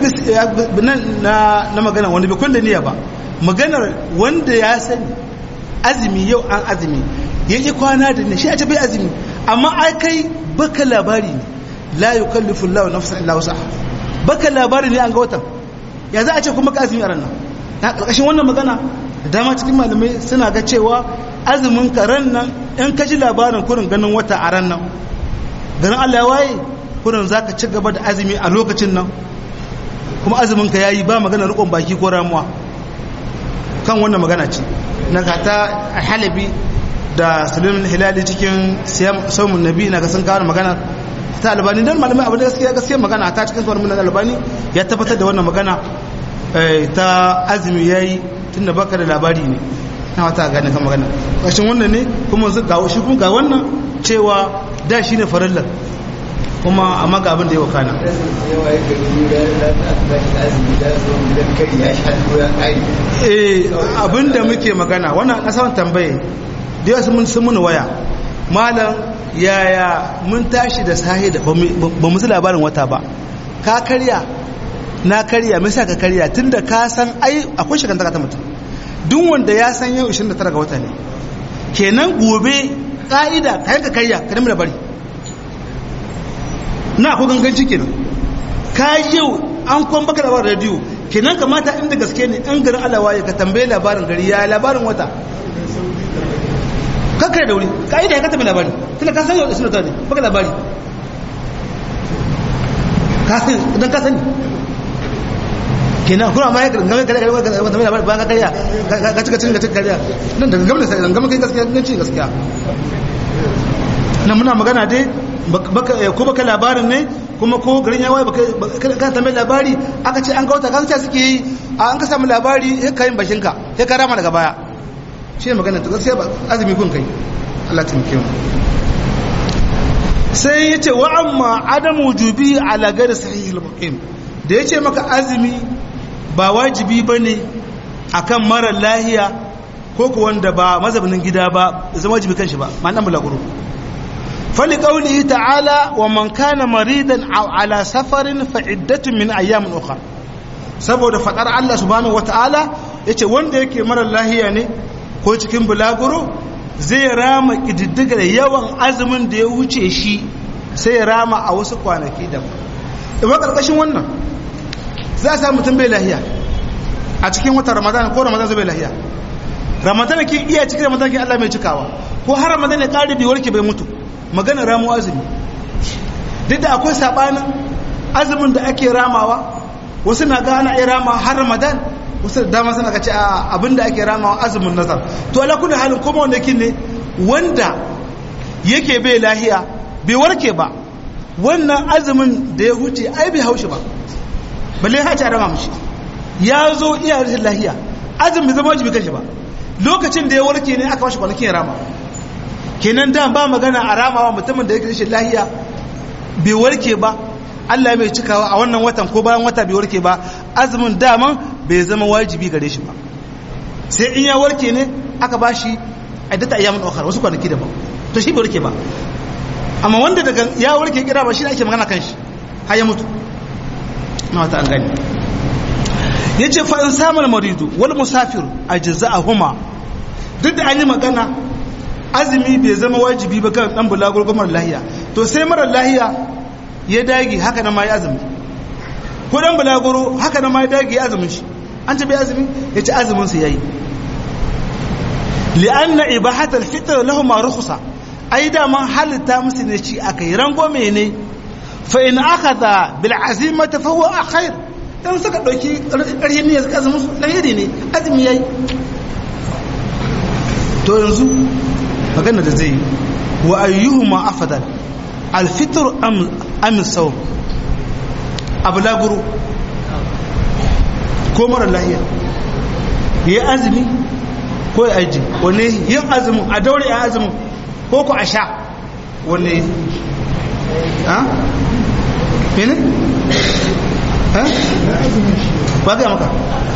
na na magana wanda bai kulle niyya ba maganar wanda ya sani azumi yau an azumi yake kwana da ne shi a ce bai azumi amma ai kai baka labari ne la yukallifu Allah nafsan illa wusaha baka labari ne an ga watan ya za a ce kuma ka azumi a ran nan na karkashin wannan magana da dama cikin malamai suna ga cewa azumin ka ran nan in ka ji labarin kurin ganin wata a ran nan ganin Allah ya waye kurin zaka ci gaba da azumi a lokacin nan kuma azumin ka yayi ba magana rikon baki ko ramuwa kan wannan magana ce na gata a halabi da salim hilali cikin saumun nabi na sun kawo magana ta albani don malamai abin da gaskiya gaskiya magana ta cikin sauran minan albani ya tabbatar da wannan magana ta azumi ya yi tun da baka da labari ne na wata gane kan magana ƙashin wannan ne kuma ga shi kuma ga wannan cewa da shi ne farallar kuma amma ga abin da ya wakana abin da muke magana wannan kasawan tambaye da yawa sun muni waya malam yaya mun tashi da sahi da ba musu labarin wata ba ka karya na karya misa ka karya tun da ka san ai akwai shekantaka ta mutum duk wanda ya san yau 29 ga wata ne kenan gobe ka'ida ka yanka karya ka nemi labari na ko ganganci kenan ka yau an kwan baka labarin rediyo kenan kamata inda gaske ne an garin alawa ya ka tambaye labarin gari ya labarin wata kakare da wuri ka'ida ya ka tambaye labari tunda ka san yau suna ta ne baka labari idan ka sani kenan kuma ma ya game kare kare kare wata mai labari ba ka karya ka cika cin ka cika karya nan daga gama da sai gama kai gaskiya ganci gaskiya nan muna magana dai ko baka labarin ne kuma ko garin ya waye ka tambayi labari aka ce an ga wata kansa suke yi an ka samu labari ya kayin bashin ka ya ka rama daga baya shi ne magana ta gaskiya ba azumi kun kai Allah ta muke sai ya ce wa amma adamu wujubi ala gari sahihil muqim da ya ce maka azumi ba wajibi bane akan mara lahiya ko ko wanda ba mazabinin gida ba zama wajibi kan shi ba ma dan bulaguro فلقوله تعالى ومن كان مريضا أو على سفر فعدة من أيام أخرى saboda fadar Allah subhanahu wataala yace wanda yake mara lahiya ne ko cikin bulaguro zai rama kididdigar yawan azumin da ya wuce shi sai ya rama a wasu kwanaki da ba karkashin wannan za a samu mutum bai lahiya a cikin watan ramadan ko ramadan zai bai lahiya ramadan ke iya cikin ramadan ke Allah mai cikawa ko har ramadan ya kare bai warke bai mutu magana ramu azumi duk da akwai sabanin azumin da ake ramawa wasu na ga ana iya rama har ramadan wasu da dama suna kace abin da ake ramawa azumin nazar to ala kulli halin kuma wanda yake ne wanda yake bai lahiya bai warke ba wannan azumin da ya huce ai bai haushi ba balle ha ta rama mishi ya zo iya rashin lahiya azumin bai zama wajibi kanshi ba lokacin da ya warke ne aka bashi kwanakin ya rama kenan da ba magana a ramawa mutumin da yake rashin lahiya bai warke ba Allah bai cikawa a wannan watan ko bayan wata bai warke ba azumin daman bai zama wajibi gare shi ba sai in ya warke ne aka ba shi addata ayyamin ukhra wasu kwanaki daban to shi bai warke ba amma wanda daga ya warke kira ba shi ake magana kan shi har ya mutu na wata an gani yace fa in samal maridu wal musafir ajza'ahuma duk da an yi magana azumi bai zama wajibi ba kan dan bulagur ko mara lahiya to sai mara lahiya ya dage haka nan ma ya azumi ko dan bulaguro haka nan ma ya dage ya azumin shi an ce bai azumi ya ci azumin sa yayi li'anna ibahat al-fitr lahum rukhsa ai da man halitta musu ne ci akai rangome ne fa in akhadha bil azimati fa huwa khair dan suka dauki ƙarfin ne suka azumin su lahiri ne azumi yayi to yanzu magana da zai wa ayyuhuma afdal alfitr am am sawm abulaguru ko mara lahiya ya azumi ko ya aji wane yin azumin a daure a azumin ko ku a sha wane ha mene ha ba ga maka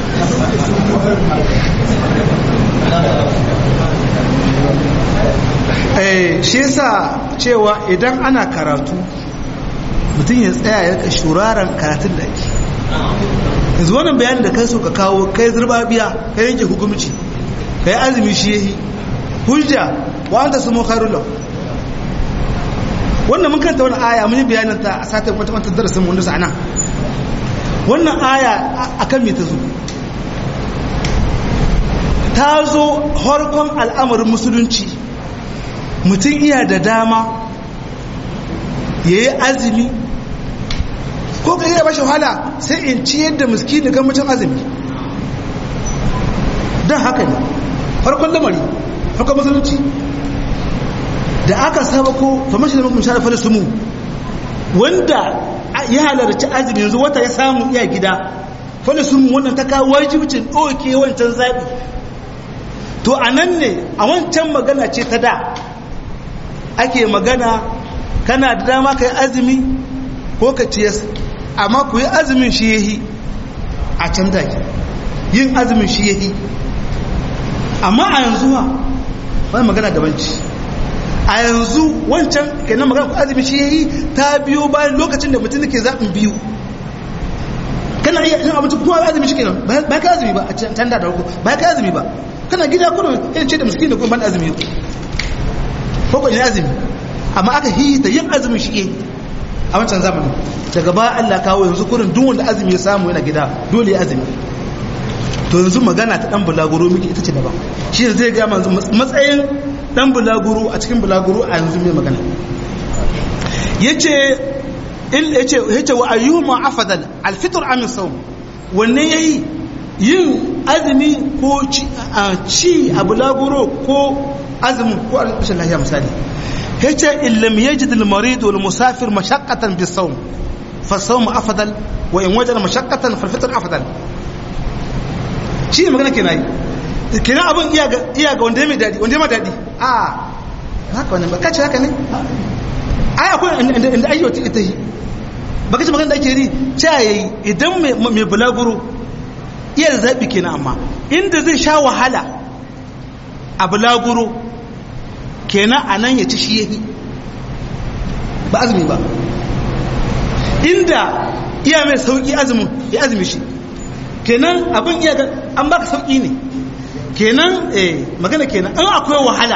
shi yasa cewa idan ana karatu mutum ya tsaya ya ka shuraren karatun da ake yanzu wannan bayanin da kai so ka kawo kai zurba biya kai yanke hukumci kai azumi shi yahi hujja wa anta sumu khairul law wannan mun kanta wannan aya mun yi bayanin ta a satin wata wata darasin mun sana wannan aya akan me ta zo ta zo harkon al'amarin musulunci mutum iya da dama ya yi azumi ko ka iya bashi wahala sai in ciyar da miskini ga mutum azumi don haka ne farkon lamari farkon musulunci da aka saba ko famashi da makamsha da falisumu wanda ya halarci azumi yanzu wata ya samu iya gida falisumu wannan ta kawo wajibcin ɗauke wancan zaɓi to a nan ne a wancan magana ce ta da ake magana kana da dama ka yi azumi ko ka ciyas amma ku yi azumin shi yahi a can take yin azumin shi yahi amma a yanzu ha wani magana gabanci a yanzu wancan kenan magana ku azumin shi yahi ta biyo bayan lokacin da mutum ke zaɓin biyu kana iya yin abinci kuma azumi shi kenan ba ka azumi ba a can da farko ba ka azumi ba kana gida kuma yin ce da miskin da kuma ban azumi ko ko azumi amma aka hita yin azumin shi a wancan zamanin daga ba Allah kawo yanzu kurin duk wanda azumi ya samu yana gida dole ya azumi to yanzu magana ta dan bulaguro miki ita ce daban shi zai ga manzo matsayin dan bulaguro a cikin bulaguro a yanzu mai magana yace il yace yace wa ayyuma afdal al fitr am sawm wanne yayi yin azumi ko ci a bulaguro ko azumin ko alƙashin lahiya misali yace in lam yajid al marid wal musafir mashaqqatan bis sawm fa sawm afdal wa in wajada mashaqqatan fa al fitr afdal shi ne magana kenan yi kenan abin iya ga iya ga wanda mai dadi wanda mai dadi a haka wannan ba kace haka ne ai akwai inda ayyo ta ita yi ba kace magana da ake yi ce yayi idan mai bulaguro iya da zabi kenan amma inda zai sha wahala a bulaguro kenan a nan ya ci shi yahi ba azumi ba inda iya mai sauki azumin ya azumi shi kenan abin iya ga an baka sauki ne kenan eh magana kenan an akwai wahala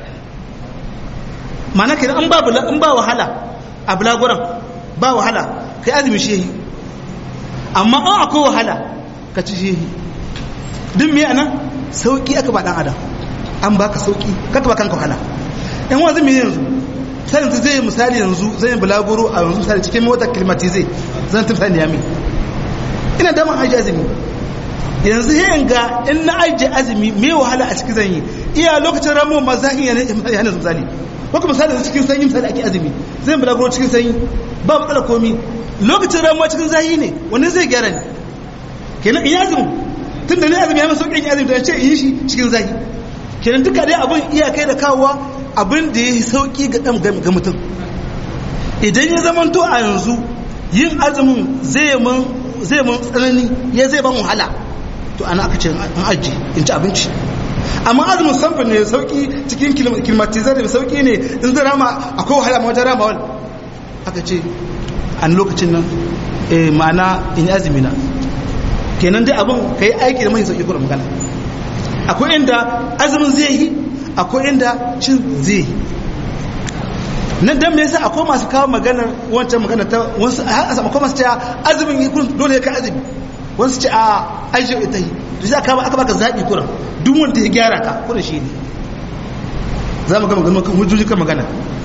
mana kenan an ba an ba wahala a bulaguran ba wahala kai azumi shi yahi amma an akwai wahala ka ci shi yahi duk me anan sauki aka ba dan adam an baka sauki kaka ba kanka wahala yan wanzu me yanzu sai yanzu zai misali yanzu zai bulaguro a yanzu misali cikin mota climatize zan tafi sani yami ina damar aji azumi yanzu yin ga in na aji azumi me wahala a cikin zanyi iya lokacin ramu ma zahin yana misali ko kuma misali cikin sanyi misali ake azumi zai bulaguro cikin sanyi ba matsala komi lokacin ramuwa cikin zahi ne wani zai gyara ne kenan in azumi tun da ne azumi ya masu sauƙin azumi da ce yi shi cikin zahi kenan duka dai abin iyakai da kawowa abin da ya yi sauki ga mutum idan ya zamanto a yanzu yin azumin zai mun tsanani ya zai ban wahala to ana aka ce an aji in ci abinci amma azumin samfin ne sauki cikin kilmatizar da sauki ne in zai rama akwai wahala ma wajen rama wani aka ce a lokacin nan ma'ana in yi azumi na kenan dai abin ka yi aiki da mai sauki kuma magana akwai inda azumin zai yi akwai inda cin zai yi nan dan me yasa akwai masu kawo maganar wancan magana ta wasu akwai masu cewa azumin yi kun dole ya ka azumi wasu ce a aisha ita yi to sai aka aka baka zabi kuran duk wanda ya gyara ka kuran shi ne za mu ga magana kan hujjoji kan magana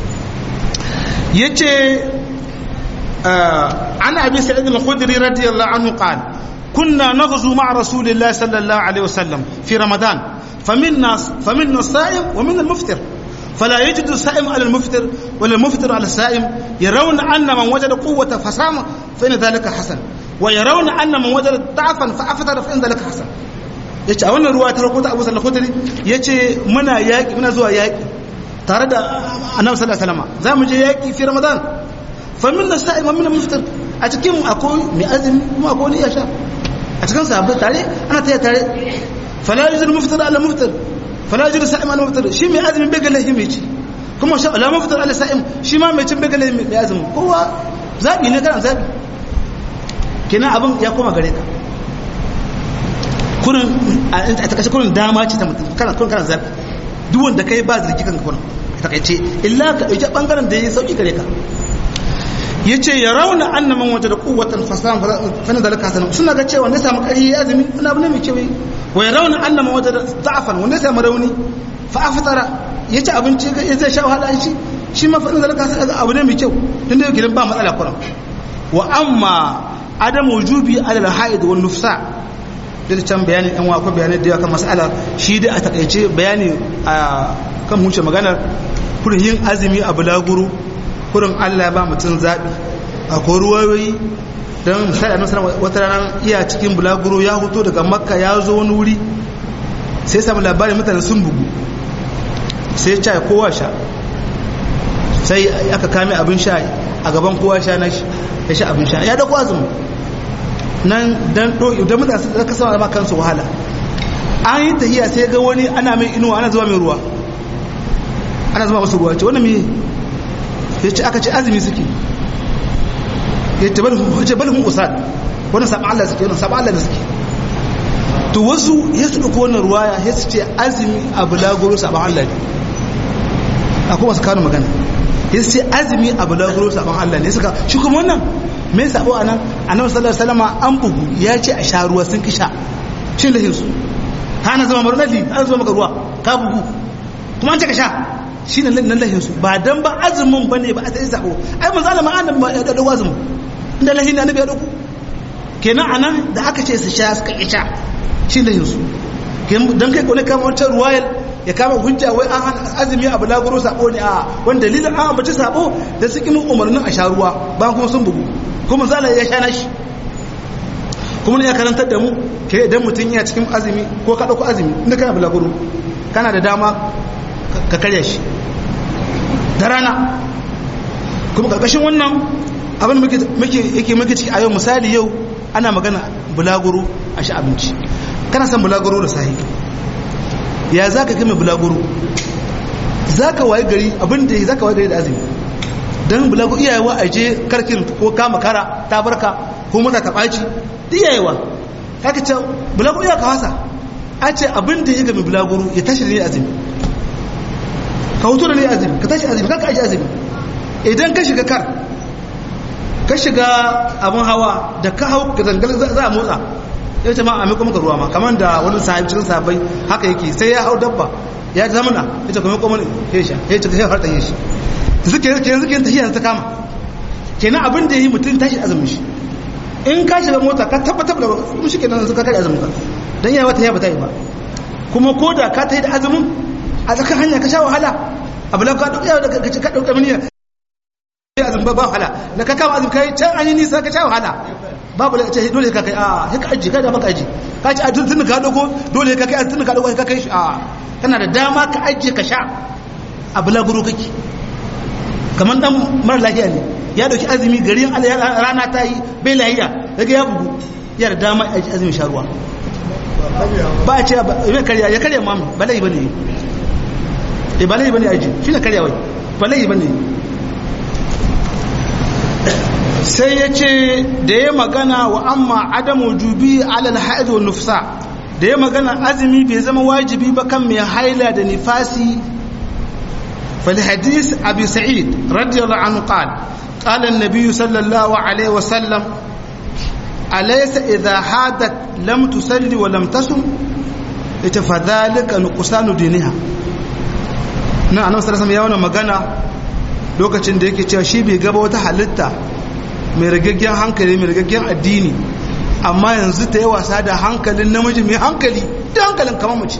yace ana abi sa'id al-khudri radiyallahu anhu qala كنا نغزو مع رسول الله صلى الله عليه وسلم في رمضان فمنا فمنا الصائم ومنا المفطر فلا يجد الصائم على المفطر ولا المفطر على الصائم يرون أن من وجد قوة فصام فإن ذلك حسن ويرون أن من وجد ضعفا فأفطر فإن ذلك حسن yace a wannan ruwa ta rahoto Abu Sallallahu Khudri yace muna yaki muna zuwa yaki tare da Annabi sallallahu alaihi wasallam zamu je yaki fi Ramadan fa minna sa'im wa minna muftir a cikin akwai mai azumi kuma akwai wani yasha a cikin sahabbai tare ana taya tare fala yuzul muftir ala muftir fala yuzul sa'im ala muftir shi mai azumi bai ga lahi mai ci kuma sha ala muftir ala sa'im shi ma mai cin bai ga lahi mai azumi kowa zabi ne kana zabi kenan abin ya koma gare ka kurin a takaice kurin dama ce ta mutum kana kurin kana zabi duk wanda kai ba zargi kanka kurin a takaice illa ka ɗauki ɓangaren da ya sauki gare ka ya ce ya rauna an na manwata da kowatan fasahan fana da laka sanar suna ga cewa wanda samu ƙari ya azumi wani abu ne mai kyau wa ya rauna an na manwata da za'afan wanda samu rauni fa a fitara ya ci abinci ya zai sha wahala shi shi ma fana da laka sanar abu ne mai kyau tun da gidan ba matsala kuran wa amma adam wujubi alal haid wal nufsa da can bayani yan wa ko bayanai da yawa kan mas'ala shi dai a takaice bayani a kan huce maganar kurin yin azumi a bulaguro kurin Allah ba mutum zaɓi a ruwayoyi don misali a nasarar wata ranar iya cikin bulaguro ya hoto daga makka ya zo wani wuri sai samu labarin mutane sun bugu sai ya kowa sha sai aka kame abin sha a gaban kowa sha na ya sha abin sha ya da azumi nan don ɗo'i don mutane su zaka sama da kansu wahala an yi tahiya sai ga wani ana mai inuwa ana zuwa mai ruwa ana zuwa masu ruwa ce wani mai ya ce aka ce azumi suke ya ce balhun usad wani saɓa Allah suke wani saɓa Allah da suke to wasu ya su ɗauki wannan ruwaya ya su ce azumi a bulaguro saɓa Allah ne akwai wasu kanu magana ya su ce azumi a bulaguro saɓa Allah ne suka shi kuma wannan mai saɓo a nan a nan sallar salama an bugu ya ce a sha ruwa sun kisha shi lahinsu ta na zama marunalli an zama maka ruwa ka bugu kuma an ce ka sha shi ne nan lahinsu ba dan ba azumin ba ne ba a sai sabo ai manzo Allah ma annabi ya dado azumin inda lahin annabi ya dauko kenan anan da aka ce su sha suka ki sha shi lahinsu dan kai kone kama wancan ruwayal ya kama hujja wai an hana azumi a bulaguro sabo ne a wanda dalilin an ambaci sabo da su kimin umarnin a sha ruwa ba kuma sun bugu kuma manzo Allah ya sha nashi kuma ne ya karantar da mu ke idan mutum ya cikin azumi ko ka dauko azumi inda kana bulaguro kana da dama ka karya shi da rana kuma karkashin wannan abin yake muke ciki a yau misali yau ana magana bulaguro a shi abinci kana son bulaguro da sahi ya za ka kame bulaguro za ka waye gari abin da za ka waye gari da azumi don bulaguro iyayewa a je karkin ko kama kara ta barka ko mata ta ɓaci iyayewa kaka ce bulaguro ya kawasa a ce abin da ya gami bulaguro ya tashi da ne azumi ka hutu da ne azumi ka tashi azumi ka aji azumi idan ka shiga kar ka shiga abin hawa da ka hau ka zangal za a motsa ya ce ma a miko maka ruwa ma kamar da wani sahabi cikin sahabbai haka yake sai ya hau dabba ya zamana ya ce kuma kuma ya sha ya ce ya harta ya shi zuke zuke zuke ta hiyar ta kama kenan abin da yi mutum tashi azumin shi in ka shiga mota ka tabbatar da kuma shi kenan suka kai azumin ka dan yawa ta yaba ta yi ba kuma ko da ka ta yi da azumin a tsakan hanya ka sha wahala abu la ka dauka da ka ka dauka mini ya azum ba wahala da ka kama azum kai can an yi nisa ka sha wahala babu la ce dole ka kai a sai ka aji ka da maka aji ka ci a tun ka dogo dole ka kai tun ka dogo ka kai shi a kana da dama ka aje ka sha a bulaguro kake kamar dan mara lafiya ne ya dauki azumi garin rana ta yi bai lafiya daga ya bugu ya da dama a azumin sharuwa ba a ce ya karya ya karya mamu ba lai bane e ba lai bane aji shi na karya wai ba lai bane sai ya ce da ya magana wa amma adamu jubi alal haid wa nufsa da ya magana azumi bai zama wajibi ba kan mai haila da nifasi فلحديث أبي سعيد رضي الله عنه قال قال النبي صلى الله عليه وسلم أليس إذا حادت لم تصلي ولم تصم فذلك نقصان دينها na annabi sallallahu alaihi wasallam magana lokacin da yake cewa shi bai gaba wata halitta mai ragaggen hankali mai ragaggen addini amma yanzu ta yi wasa da hankalin namiji mai hankali da hankalin kamar mace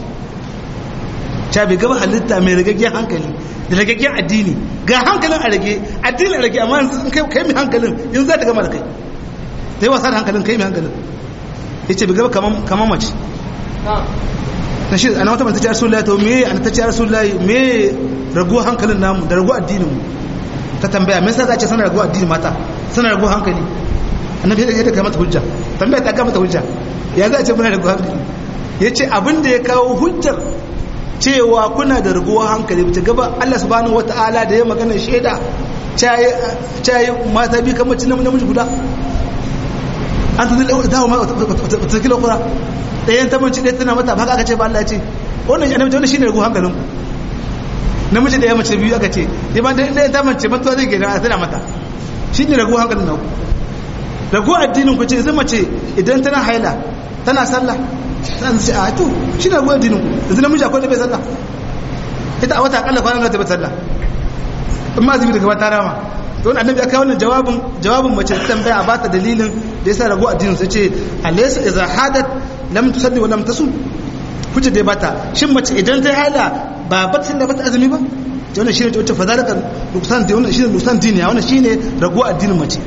ta bai gaba halitta mai ragaggen hankali da ragaggen addini ga hankalin a rage addini a rage amma yanzu kai mai hankalin yanzu za ta gama da kai ta yi wasa da hankalin kai mai hankalin ya ce bai gaba kamar mace na shi ana wata mata ce rasulullahi to me ana ta ce rasulullahi me raguwa hankalin namu da raguwa addinin mu ta tambaya me yasa za ce sana raguwa addini mata sana raguwa hankali annabi ya da mata hujja tambaya ta ga mata hujja ya za a ce muna raguwa hankali ya ce abin da ya kawo hujjar cewa kuna da raguwa hankali ta gaba Allah subhanahu wataala da ya magana shaida cayi mata bi kamar cin namiji guda an tuni dawo ma ta kila kura ɗayan ta manci ɗaya tana mata ba haka aka ce ba Allah ce wannan ya namiji wannan shine ragu hankalin namiji da ya mace biyu aka ce dai ba ɗayan ta mace matuwa zai gina a tana mata shine ragu hankalin naku ragu addinin ku ce zai mace idan tana haila tana sallah tana ce a to shi ne ragu addinin ku yanzu namiji akwai da bai sallah ita a wata akalla kwanan ta bai sallah in ma azumi daga ta rama to wani annabi aka wannan jawabin jawabin mace ta tambaya a bata dalilin da yasa ragu addinin sai ce alaysa idza hadat lam tusalli wa lam tasum kuce dai bata shin mace idan ta hala ba ba ta bata azumi ba to wannan shine wacce fadalaka nuksan din wannan shine nuksan din ya wannan shine ragu addinin mace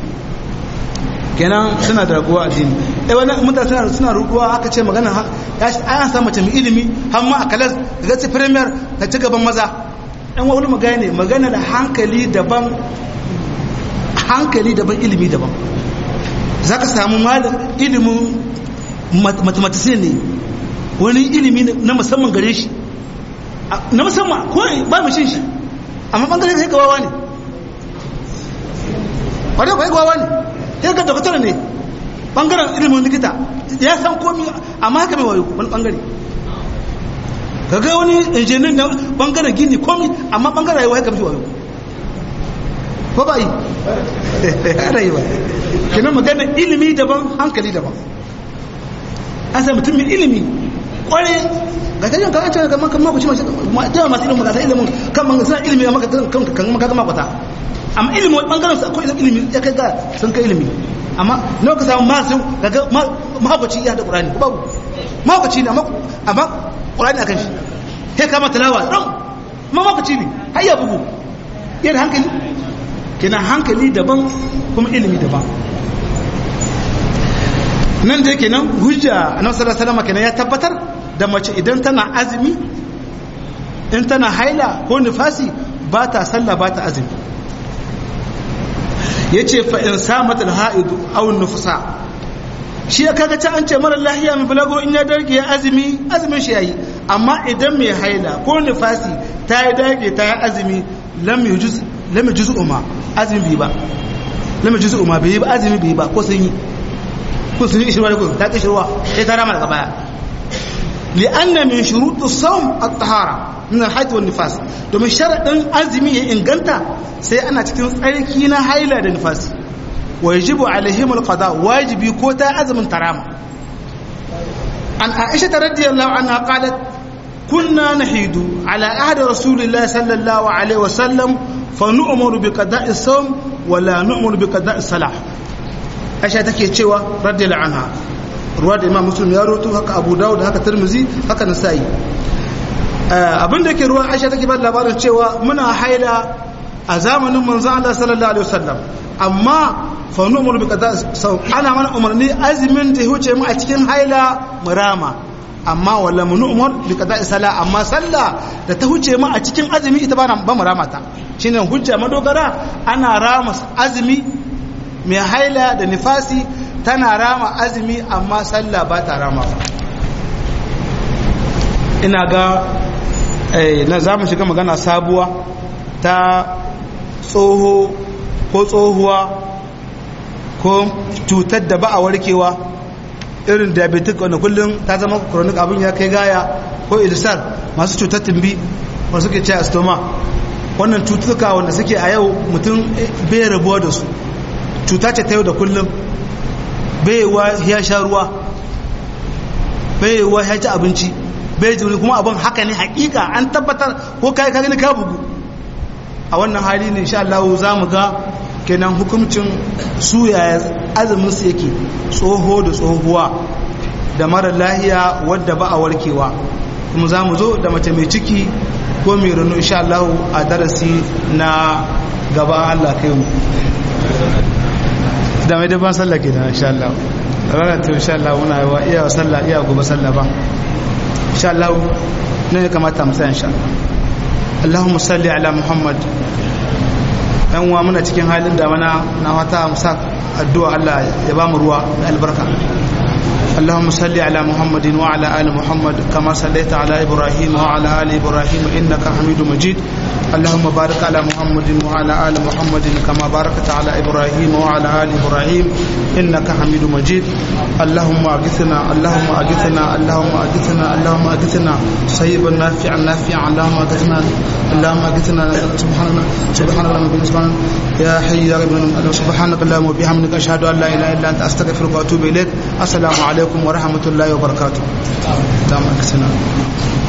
kenan suna da raguwa addini eh wani mutane suna suna ruduwa aka ce magana ya an samu mace mai ilimi har ma a kalas ga ci premier na ci gaban maza dan wani magana ne magana da hankali daban hankali daban ilimi daban za ka samu malin ilimin mathematician ne wani ilimi na musamman gare shi na musamman ko ba mu shin shi amma bangare kai gawawa ne wadda kai gawawa ne sai ka doktor ne bangaren ilimin likita ya san komi amma haka mai wayo wani bangare kaga wani injinin na bangaren gini komi amma bangaren rayuwa haka mai wayo ko ba yi ana yi ba kenan magana ilimi daban hankali daban an sai mutum mai ilimi kware ga ta yin kan cewa kan mako ci masu jawa masu ilimin gasa ilimin kan man suna ilimi a maka kan maka gama kwata amma ilimi wani bangaren su akwai ilimi ya kai ga sun kai ilimi amma nawa ka samu masu gaga mahaukaci ya da ƙurani ko babu mahaukaci ne amma ƙurani a kan shi sai kama talawa ɗan mahaukaci ne har ya bugu yana hankali kenan hankali daban kuma ilimi daban nan da kenan hujja annabi sallallahu alaihi wasallam kenan ya tabbatar da mace idan tana azumi in tana haila ko nifasi ba ta sallah ba ta azumi yace fa in samat al-ha'id aw an-nufsa shi ya kaga ta an ce mara lahiya mai balago in ya darge ya azumi azumin shi yayi amma idan mai haila ko nifasi ta yi dage ta yi azumi lam yujuz lam yujuz umma azumi bi ba lam yujuz umma bi ba azumi bi ba ko sun yi ko sun yi shirwa da ko ta ki shirwa sai ta rama daga baya li'anna min shurut as-sawm at-tahara min al-hayd wan nifas domin sharadin azumi ya inganta sai ana cikin tsarki na haila da nifasi wajibu alaihim al-qada wajibi ko ta azumin tarama an aisha radiyallahu anha qalat kunna nahidu ala ahdi rasulillahi sallallahu alaihi wasallam fa nu'muru bi qada'i as-sawm wa la nu'muru bi qada'i salah aisha take cewa radiyallahu anha ruwa da imam muslim ya roto haka abu dawud haka tirmizi haka nasa'i abin da ke ruwa aisha take ba labarin cewa muna haila a zamanin manzon Allah sallallahu alaihi wasallam amma fa nu'muru bi qada'i sawm ana mana umarni azumin da huce mu a cikin haila murama amma wala mun umar bi qada'i sala amma sallah da ta huce mu a cikin azumi ita ba ba mu ramata shine hujja madogara ana rama azumi mai haila da nifasi tana rama azumi amma sallah ba ta rama ina ga na za mu shiga magana sabuwa ta tsoho ko tsohuwa ko cutar da ba a warkewa irin diabetic wanda kullum ta zama chronic abin ya kai gaya ko ilisar masu cutar tumbi wanda suke ce stoma wannan cututtuka wanda suke a yau mutum bai rabuwa da su cuta ce ta yau da kullum bai wa ya sha ruwa bai wa ya ci abinci bai jiri kuma abin haka ne hakika an tabbatar ko kai ka gani ka bugu a wannan hali ne insha Allah za mu ga kenan hukuncin su yaya azumin su yake tsoho da tsohuwa da mara lahiya wadda ba a warkewa kuma za mu zo da mace mai ciki ko mai rano insha Allah a darasi na gaba Allah kai mu da mai daban sallah ke da insha Allah ranar ta insha Allah muna wa iya sallah iya gobe sallah ba insha Allah ne ya kamata mu sai insha Allah Allahumma salli ala Muhammad yan uwa muna cikin halin da mana na wata musa addu'a Allah ya ba mu ruwa da albarka اللهم صل على محمد وعلى آل محمد كما صليت على إبراهيم وعلى آل إبراهيم إنك حميد مجيد اللهم بارك على محمد وعلى آل محمد كما باركت على إبراهيم وعلى آل إبراهيم إنك حميد مجيد اللهم أغثنا اللهم أغثنا اللهم أغثنا اللهم أغثنا صيبا نافعا نافعا اللهم أغثنا اللهم أغثنا سبحان سبحان الله بالنسبة يا حي يا رب سبحانك اللهم وبحمدك أشهد أن لا إله إلا أنت أستغفرك وأتوب إليك السلام عليكم ورحمة الله وبركاته. دام أغثنا